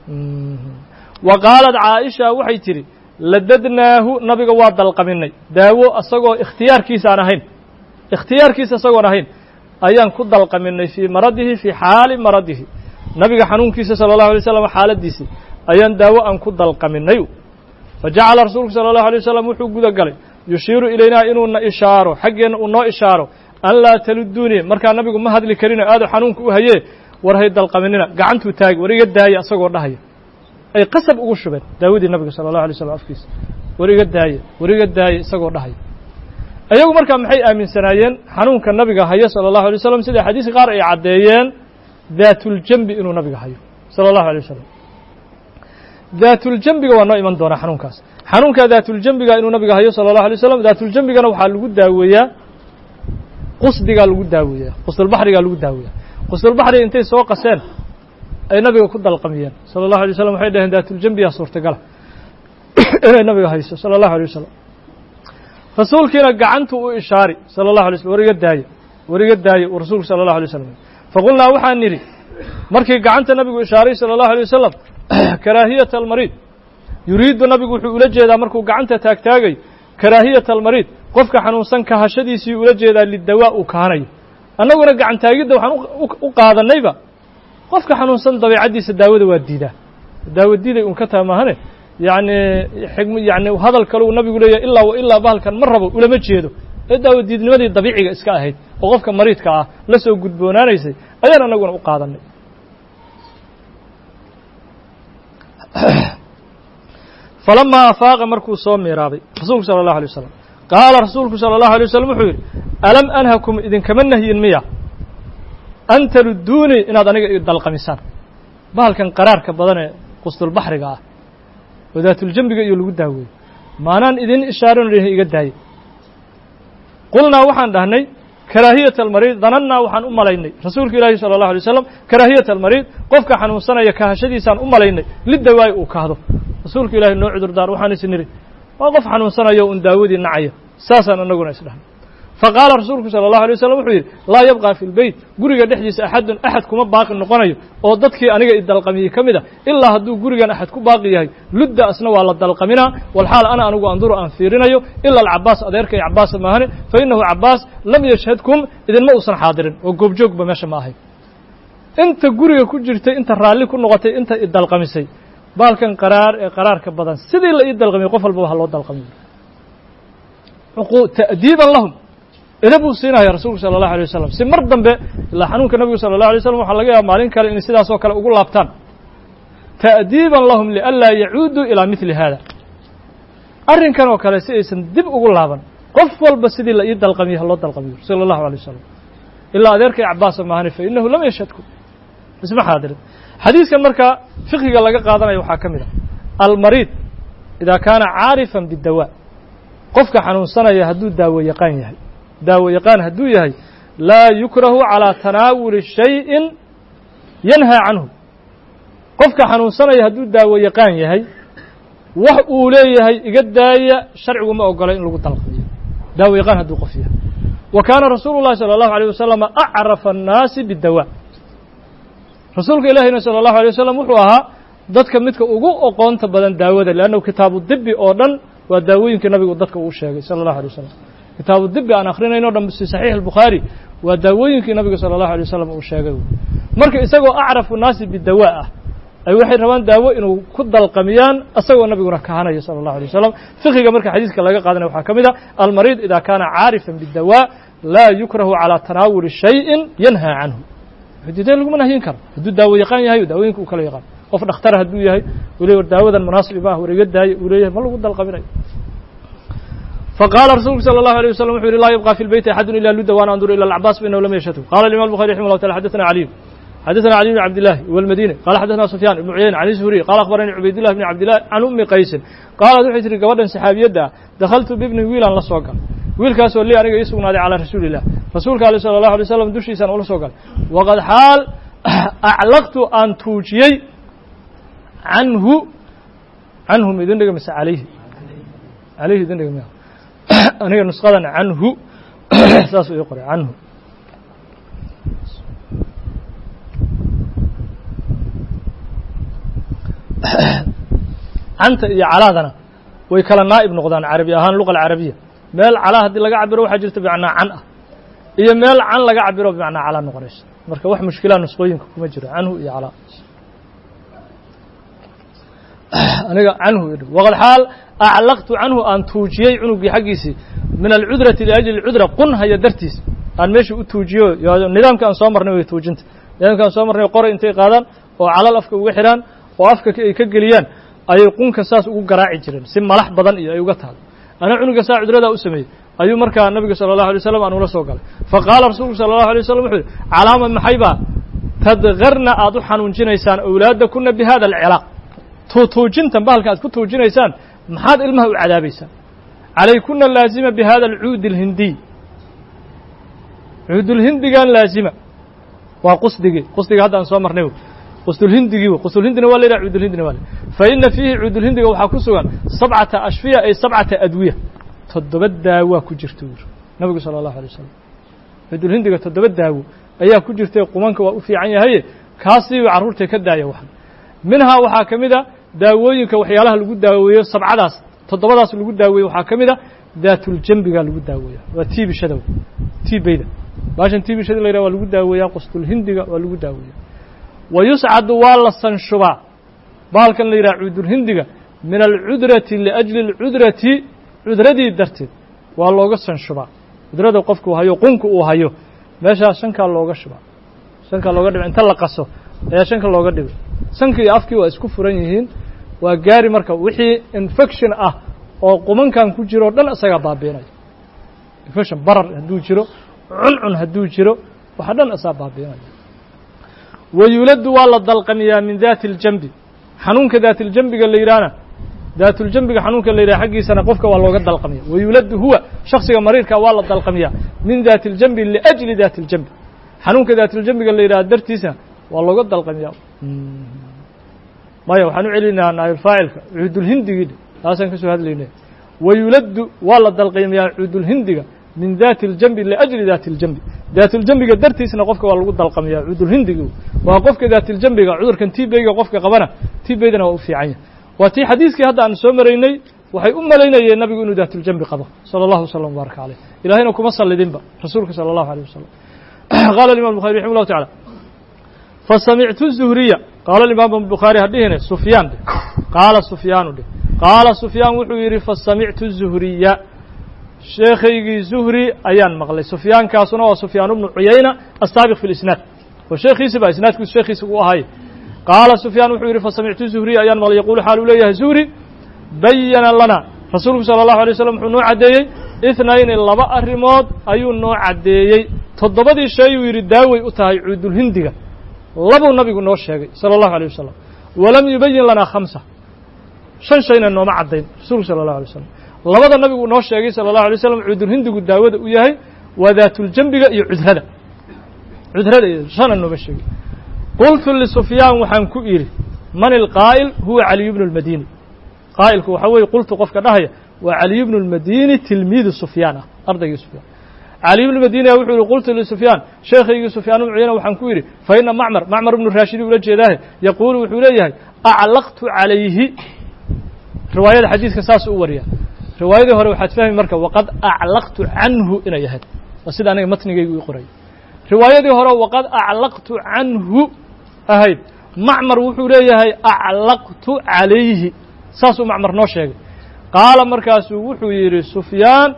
wa qaalat caaisha waxay tidhi ladadnaahu nabiga waa dalqaminay daawo asagoo ikhtiyaarkiisa aan ahayn ikhtiyaarkiisa isagoon ahayn ayaan ku dalqaminay fii maradihi fii xaali maradihi nabiga xanuunkiisa sala allahu alay slam xaaladiisii ayaan daawo aan ku dalqaminay fa jacala rasuulku sala allahu alay wasalam wuxuu guda galay yushiiru ilaynaa inuuna ishaaro xaggeenna uu noo ishaaro an laa taluduunii markaa nabigu ma hadli karino aadu xanuunka u hayee war hay dalqaminina gacantuu taagi war iga daaya asagoo dhahaya ay qasab ugu shubeen daawadii nabiga sala allahu alay slam afkiisa war iga daaya war iga daaya isagoo dhahaya iyagu markaa maxay aaminsanaayeen xanuunka nabiga hayo sala allahu alay wasalam sida xadiiska qaar ay caddeeyeen daatuljambi inuu nabiga hayo sala allahu alay wasalam daatuljambiga waa noo iman doonaa xanuunkaas xanuunka daatuljambiga inuu nabiga hayo sala allahu alay wasalam daatuljambigana waxaa lagu daaweeyaa qusdigaa lagu daaweeyaa qusdulbaxrigaa lagu daaweeyaa qusdulbaxriga intay soo qaseen ay nabiga ku dalqamiyeen sala allahu alay slam waxay dhaheen daatuljambiyaa suurtagala inay nabiga hayso sala allahu alay wasalam rasuulkiina gacantu u ishaari sala allahu alay slm war iga daaye war iga daaye uu rasuulku sala allahu alay wasalam faqulnaa waxaan nidhi markii gacanta nabigu ishaaray sala allahu alay wasalam karaahiyata almariid yuriidu nabigu wuxuu ula jeedaa markuu gacanta taagtaagay karaahiyata almariid qofka xanuunsan kahashadiisii ula jeedaa lidawaa uu kahanayo annaguna gacan taagidda waxaan u qaadanayba qofka xanuunsan dabeicaddiisa daawada waa diidaa daawo diiday un ka taha maahane yacni xigm yani hadal kale uu nabigu leeyahay ilaa wa ilaa bahalkan ma rabo ulama jeedo ee daawo diidnimadii dabiiciga iska ahayd oo qofka mariidka ah la soo gudboonaanaysay ayaan annaguna u qaadanay falamaa afaaqa markuu soo miiraabay rasuulku sala allahu alay wasalam qaala rasuulku sala allahu alay wasalam wuxuu yidhi alam anhakum idinkama nahyin miya an taluduunii inaad aniga i dalqamisaan bahalkan qaraarka badan ee qustulbaxriga ah oo daatuljambiga iyo lagu daaweeyo maanaan idin ishaaran ihi iga daayey qulnaa waxaan dhahnay karaahiyata almariid danannaa waxaan u malaynay rasuulka ilaahi sala allahu alay wasalam karaahiyata almariid qofka xanuunsanaya kahashadiisaan u malaynay lidawaayi uu kahdo rasuulka ilahi noo cudurdaar waxaan is nidhi waa qof xanuunsanayo un daawadii nacaya saasaan annaguna isdhahnay faqaala rasuulku sala allahu alay wasalam wuxuu yidhi laa yabqa fi lbeyt guriga dhexdiisa axadun axad kuma baaqi noqonayo oo dadkii aniga i dalqamiyey ka mid a ilaa hadduu gurigan axad ku baaqi yahay ludda asna waa la dalqaminaa walxaal ana anigu anduru aan fiirinayo ila alcabaas adeerkay cabaasa maahane fa innahu cabaas lam yashhadkum idinma uusan xaadirin oo goobjoogba meesha ma ahay inta guriga ku jirtay inta raalli ku noqotay inta i dalqamisay baalkan qaraar ee qaraarka badan sidii la ii dalqamiyey qof walba waxa loo dalqamiyo ta'diiban lahum ila buu siinaya rasuulku sala allahu alay wasalam si mar dambe ilaa xanuunka nabigu sala allahu alay waslam waxaa laga yaaba maalin kale inay sidaasoo kale ugu laabtaan ta'diiban lahum lianlaa yacuuduu ilaa midli hada arrinkan oo kale si aysan dib ugu laaban qof walba sidii la ii dalqamiyo ha loo dalqamiyo sala allahu alay wasalam ilaa adeerkay cabaasa maahane fa innahu lam yashhadku isma xaadirin xadiiskan marka fiqiga laga qaadanayo waxaa ka mid ah almariid idaa kaana caarifan bidawaa qofka xanuunsanaya hadduu daawo yaqaan yahay daawo yaqaan hadduu yahay laa yukrahu calىa tanaawuli shayءin yanhaa canhu qofka xanuunsanaya hadduu daawo yaqaan yahay wax uu leeyahay iga daaya sharcigu ma ogola in lagu dalqamiyo daawo yaqaan hadduu qof yahay wa kaana rasuulu llahi salى اllahu alيه wasalam acrafa الnaasi bidawa rasuulka ilahina salى اllahu alيه wasalam wuxuu ahaa dadka midka ugu oqoonta badan daawada leannahu kitaabu dibi oo dhan waa daawooyinka nabigu dadka uu sheegay sala allahu alay wasalam kitaabu dibi aan akrinayno dhan si saxiix albukhaari waa daawooyinkii nabiga sala allahu alay wasalam uu sheegay marka isagoo acrafu naasi bidawaa ah ay waxay rabaan daawo inuu ku dalqamiyaan asagoo nabiguna kahanayo sala allahu alay wasalam fiqiga marka xadiiska laga qaadanaya waxaa ka mid a almariid ida kaana caarifan bidawaa laa yukrahu calaa tanaawuli shayin yanhaa canhu xuduudeen laguma nahyin karo hadduu daawo yaqaan yahay daawooyinka uu kala yaqaan qof dhakhtar hadduu yahay uu ley war daawadan munaasib ima ah war iga daayo uu leeyahay ma lagu dalqaminayo faqala rasulku salى الlahu عalيه waslم wuxu yhi laa yabقى fi اlbeyti axadu ila luda waan anduru ilى الcabaas fainahu lam yashhadhu qala الimam الbuخarي رحimه الله taعالى xadثna عaliي xadثna علي بن عبد الله والmadيني qala xadثna سفyان iبن cuyayna عن الزهري qala akhbaranii cubaydالlah بن cabdالlah can umi qaysin qaalat waxay tihi gabadhan saxaabiyadda ah dakhaltu bibni wiilaan la soo gal wiilkaasoo lii aniga ii sugnaaday calىa rasuuli الlah rasuulka aleh salى الlahu alay slam dushiisaan ula soo galay waqad xaal aclaqtu aan tuujiyey canhu canhu ma idin dhiga mise alayhi alayhi idin dhiga miya aniga nusqadan canhu saasuu ii qoray canhu canta iyo calaadana way kala naa'ib noqdaan carabi ahaan luqa alcarabiya meel calaa haddii laga cabiro waxaa jirta bimacnaa can ah iyo meel can laga cabiro bimacnaa calaa noqonaysa marka wax mushkilaa nusqooyinka kuma jiro canhu iyo calaa aniga canhu waqad xaal aclaqtu canhu aan tuujiyey cunugii xaggiisii min alcudrati liajli cudra qun haya dartiis aan meesha u tuujiyo nidaamka aan soo marnay way tuujinta nidaamka aan soo marnay qoray intay qaadaan oo calal afka uga xidhaan oo afka ay ka geliyaan ayay qunka saas ugu garaaci jireen si malax badan iyo ay uga tahay ana cunuga saa cudradaa u sameeyey ayuu markaa nabiga sala allahu alay waslam aan ula soo galay faqaala rasuulku sala allahu alay waslam wuxuu yihi calaama maxaybaa tadkarna aad u xanuunjinaysaan awlaadakuna bi hada alcilaaq tuutuujintan bahalka aad ku tuujinaysaan maxaad ilmaha u cadaabaysaan calaykuna laazima bi hada alcuudi alhindiy cuudulhindigan laazima waa qusdigii qusdiga hadda aan soo marnay qusdulhindigii w qusdulhindina waa la yidhaha cuudulhindina waa la fa ina fiihi cuudulhindiga waxaa ku sugan sabcata ashfiya ay sabcata adwiya toddoba daawaa ku jirta u yiri nabigu sala allahu alay wasalam cuudulhindiga toddoba daawo ayaa ku jirtay qumanka waa u fiican yahaye kaasiiba carruurtay ka daaya waxan minhaa waxaa ka mid a daawooyinka waxyaalaha lagu daaweeyo sabcadaas toddobadaas lagu daaweeyo waxaa ka mid a daatuljambigaa lagu daaweeya waa tiibishada tiibeyda baashan tiibishada la yidhaha waa lagu daaweeyaa qusdulhindiga waa lagu daaweeya wa yuscadu waa la sanshubaa bahalkan la yidhaha cuudulhindiga min alcudrati liajli alcudrati cudradii darteed waa looga sanshubaa cudrada qofku hayo qunka uu hayo meeshaas shankaa looga shubaa shankaa looga dhiba inta la qaso ayaa shanka looga dhibay sanka iyo afkii waa isku furan yihiin waa gaari marka wixii infection ah oo qumankan ku jiro o dhan isagaa baabiinaya infection barar hadduu jiro cuncun hadduu jiro waxa dhan isaa baabiinaya wayuladdu waa la dalqamiyaa min daati اljambi xanuunka daatiljambiga la yidhaahna daatuljambiga xanuunka la yidhaha xaggiisana qofka waa looga dalqamiya wayuladdu huwa shaksiga mariirka waa la dalqamiyaa min daati اljambi liأjli daati اljambi xanuunka daatiljambiga la yidhaha dartiisna waa looga dalqamiyaa maya waxaan u celinahaa naayulfaacilka cuudulhindigii taasaan ka soo hadlaynay wayuladdu waa la dalqamiyaa cuudulhindiga min daati اljambi liأjli daati اljambi daatiljambiga dartiisna qofka waa lagu dalqamiyaa cuudulhindigi waa qofka daatiljambiga cudurkan tibeyga qofka qabana tibeydana waa u fiican yahay waa tii xadiiskii hadda aan soo maraynay waxay u malaynayeen nabigu inuu daatuljambi qabo salى اllahu wslam wbaaraka caleyh ilahayna kuma sallidinba rasuulka salى اllahu alيه wasalam qaala imam buخari raximah llahu tacala fasamictu zuhriya qaala imaam bukhaari hadhihine sufyaan dheh qaala sufyaanu dheh qaala sufyaan wuxuu yidhi fasamictu zuhriya sheekhaygii zuhri ayaan maqlay sufyaankaasuna waa sufyaan bnu cuyayna asaabiq fi lisnaad oo sheekhiisi ba isnaadkiisu sheekhiisa uu ahaye qaala sufyaan wuxuu yidhi fasamictu zuhriya ayaan maqlay yaquulu xaal uu leeyahay zuhri bayana lana rasuulku sala allahu alay waslam wuxuu noo caddeeyey ithnayni laba arrimood ayuu noo caddeeyey toddobadii sheeyuu yidhi daaway u tahay cuudulhindiga labuu nabigu noo sheegay sala allahu alيyh wasalam walam yubayin lanaa khamsa shan shayna nooma caddayn rasuulku sala allahu alay wasalam labada nabigu noo sheegay sala allahu alay slam cuudulhindigu daawada u yahay waa daatuljambiga iyo cudrada cudrada iyo shana nooma sheegay qultu lisufyaan waxaan ku idhi man ilqaa'il huwa caliy bnu اlmadini qaa'ilku waxaa weeye qultu qofka dhahaya waa caliy bnu اlmadini tilmiidu sufyaan ah ardaygii sufyaan caliy bnu madina wuxuu yihi qultu lisufyaan sheekhaygii sufyaan bnu cuyayna waxaan ku yidhi fa ina macmar macmar ibnu raashidi ula jeedaahe yaquulu wuxuu leeyahay aclaqtu calayhi riwaayada xadiidka saas u wariya riwaayadii hore waxaad fahmi marka waqad aclaqtu canhu inay ahayd waa sida aniga matnigaygu ii qoray riwaayadii hore waqad aclaqtu canhu ahayd macmar wuxuu leeyahay aclaqtu calayhi saasuu macmar noo sheegay qaala markaasuu wuxuu yidhi sufyaan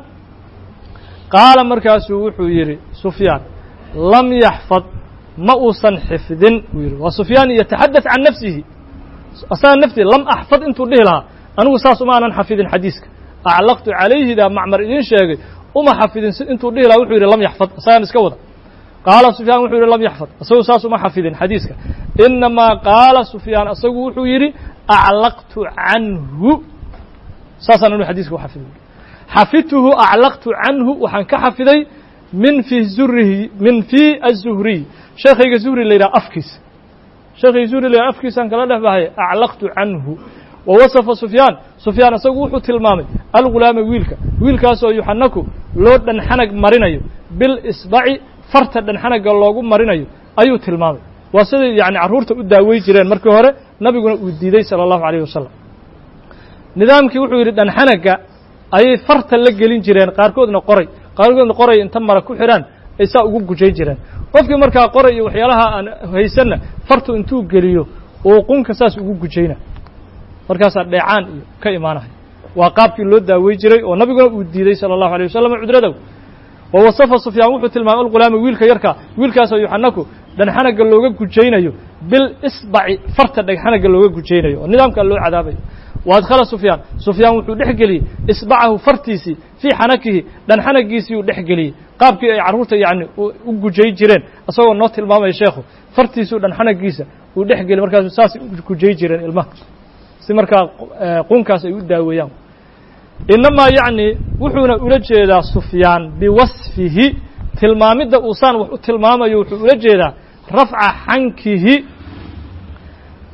qaala markaasuu wuxuu yidhi sufyaan lam yaxfad ma uusan xifdin buu yidhi waa sufyaan yataxadaث can nafsihi asaga naftii lam axfad intuu dhihi lahaa anigu saas uma aanan xafidin xadiiska aclaqtu calayhidaa macmar idiin sheegay uma xafidin intuu dhihi lahaa wuxuu yidhi lam yaxfad asagaan iska wada qaala sufyaan wuxuu yidhi lam yaxfad isagu saas uma xafidin xadiiska inamaa qaala sufyaan isagu wuxuu yidhi aclaqtu canhu saasaan anu xadiiska u xafidin xafidtuhu aclaqtu canhu waxaan ka xafiday min fi zurihi min fi aلzuhriy sheekhayga zuhri la yidhaha afkiisa sheekhayga zuhri la yidhaha afkiisaan kala dhex bahay aclaqtu canhu wa wasafa sufyaan sufyaan isagu wuxuu tilmaamay algulaama wiilka wiilkaasoo yuxanaku loo dhanxanag marinayo bilisbaci farta dhanxanaga loogu marinayo ayuu tilmaamay waa siday yani carruurta u daawey jireen markii hore nabiguna uu diiday salى اllahu alayh wasalam nidaamkii wuxuu yidhi dhanxanaga ayay farta la gelin jireen qaarkoodna qoray qaarkoodna qoray inta mara ku xidhaan ay saa ugu gujayn jireen qofkii markaa qoray iyo waxyaalaha aan haysanna fartu intuu geliyo uu qunka saas ugu gujayna markaasaa dheecaan iyo ka imaanahay waa qaabkii loo daawey jiray oo nabiguna uu diiday salى الlahu alيه wasalam cudradow wa wasafa sufyaan wuxuu tilmaamay alghulaama wiilka yarkaa wiilkaasoo yuxanaku dhanxanaga looga gujaynayo bilisbaci farta dhagxanaga looga gujaynayo oo nidaamkaa loo cadaabayo wa adkhala sufyaan sufyaan wuxuu dhex geliyey isbacahu fartiisii fii xanakihi dhanxanagiisiiuu dhex geliyey qaabkii ay carruurta yacni u gujay jireen isagoo noo tilmaamaya sheekhu fartiisuu dhanxanagiisa uu dhex geliy markaasuu saasay u gujay jireen ilmaha si markaa qunkaas ay u daaweeyaan inamaa yacni wuxuuna ula jeedaa sufyaan biwasfihi tilmaamidda uusaan wax u tilmaamayo wuxuu ula jeedaa rafca xankihi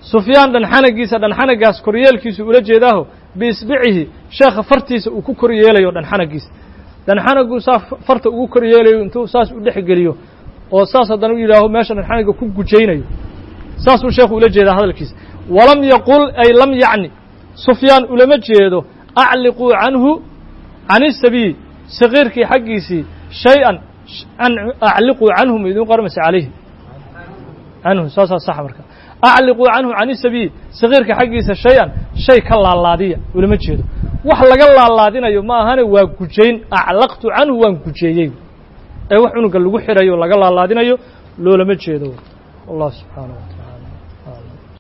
sufyaan dhanxanagiisa dhanxanagaas koryeelkiisu ula jeedaaho biisbicihi sheekha fartiisa uu ku koryeelayo dhanxanagiisa dhanxanagu saa farta ugu koryeelayo intuu saas u dhexgeliyo oo saas haddana u yidhaaho meesha dhanxanaga ku gujaynayo saasuu sheekhu ula jeedaa hadalkiisa walam yaqul ay lam yacni sufyaan ulama jeedo acliquu canhu can isabiyi sakiirkii xaggiisii shay-an acliquu canhu ma idin qormase calayhi canhu saasaa sax marka acliquu canhu can isabiyi sakiirka xaggiisa shay-an shay ka laalaadiya ulama jeedo wax laga laalaadinayo ma ahane waa gujayn aclaqtu canhu waan gujeeyey ee wax cunuga lagu xirayo laga laalaadinayo loolama jeedo allah subxaanah wa taala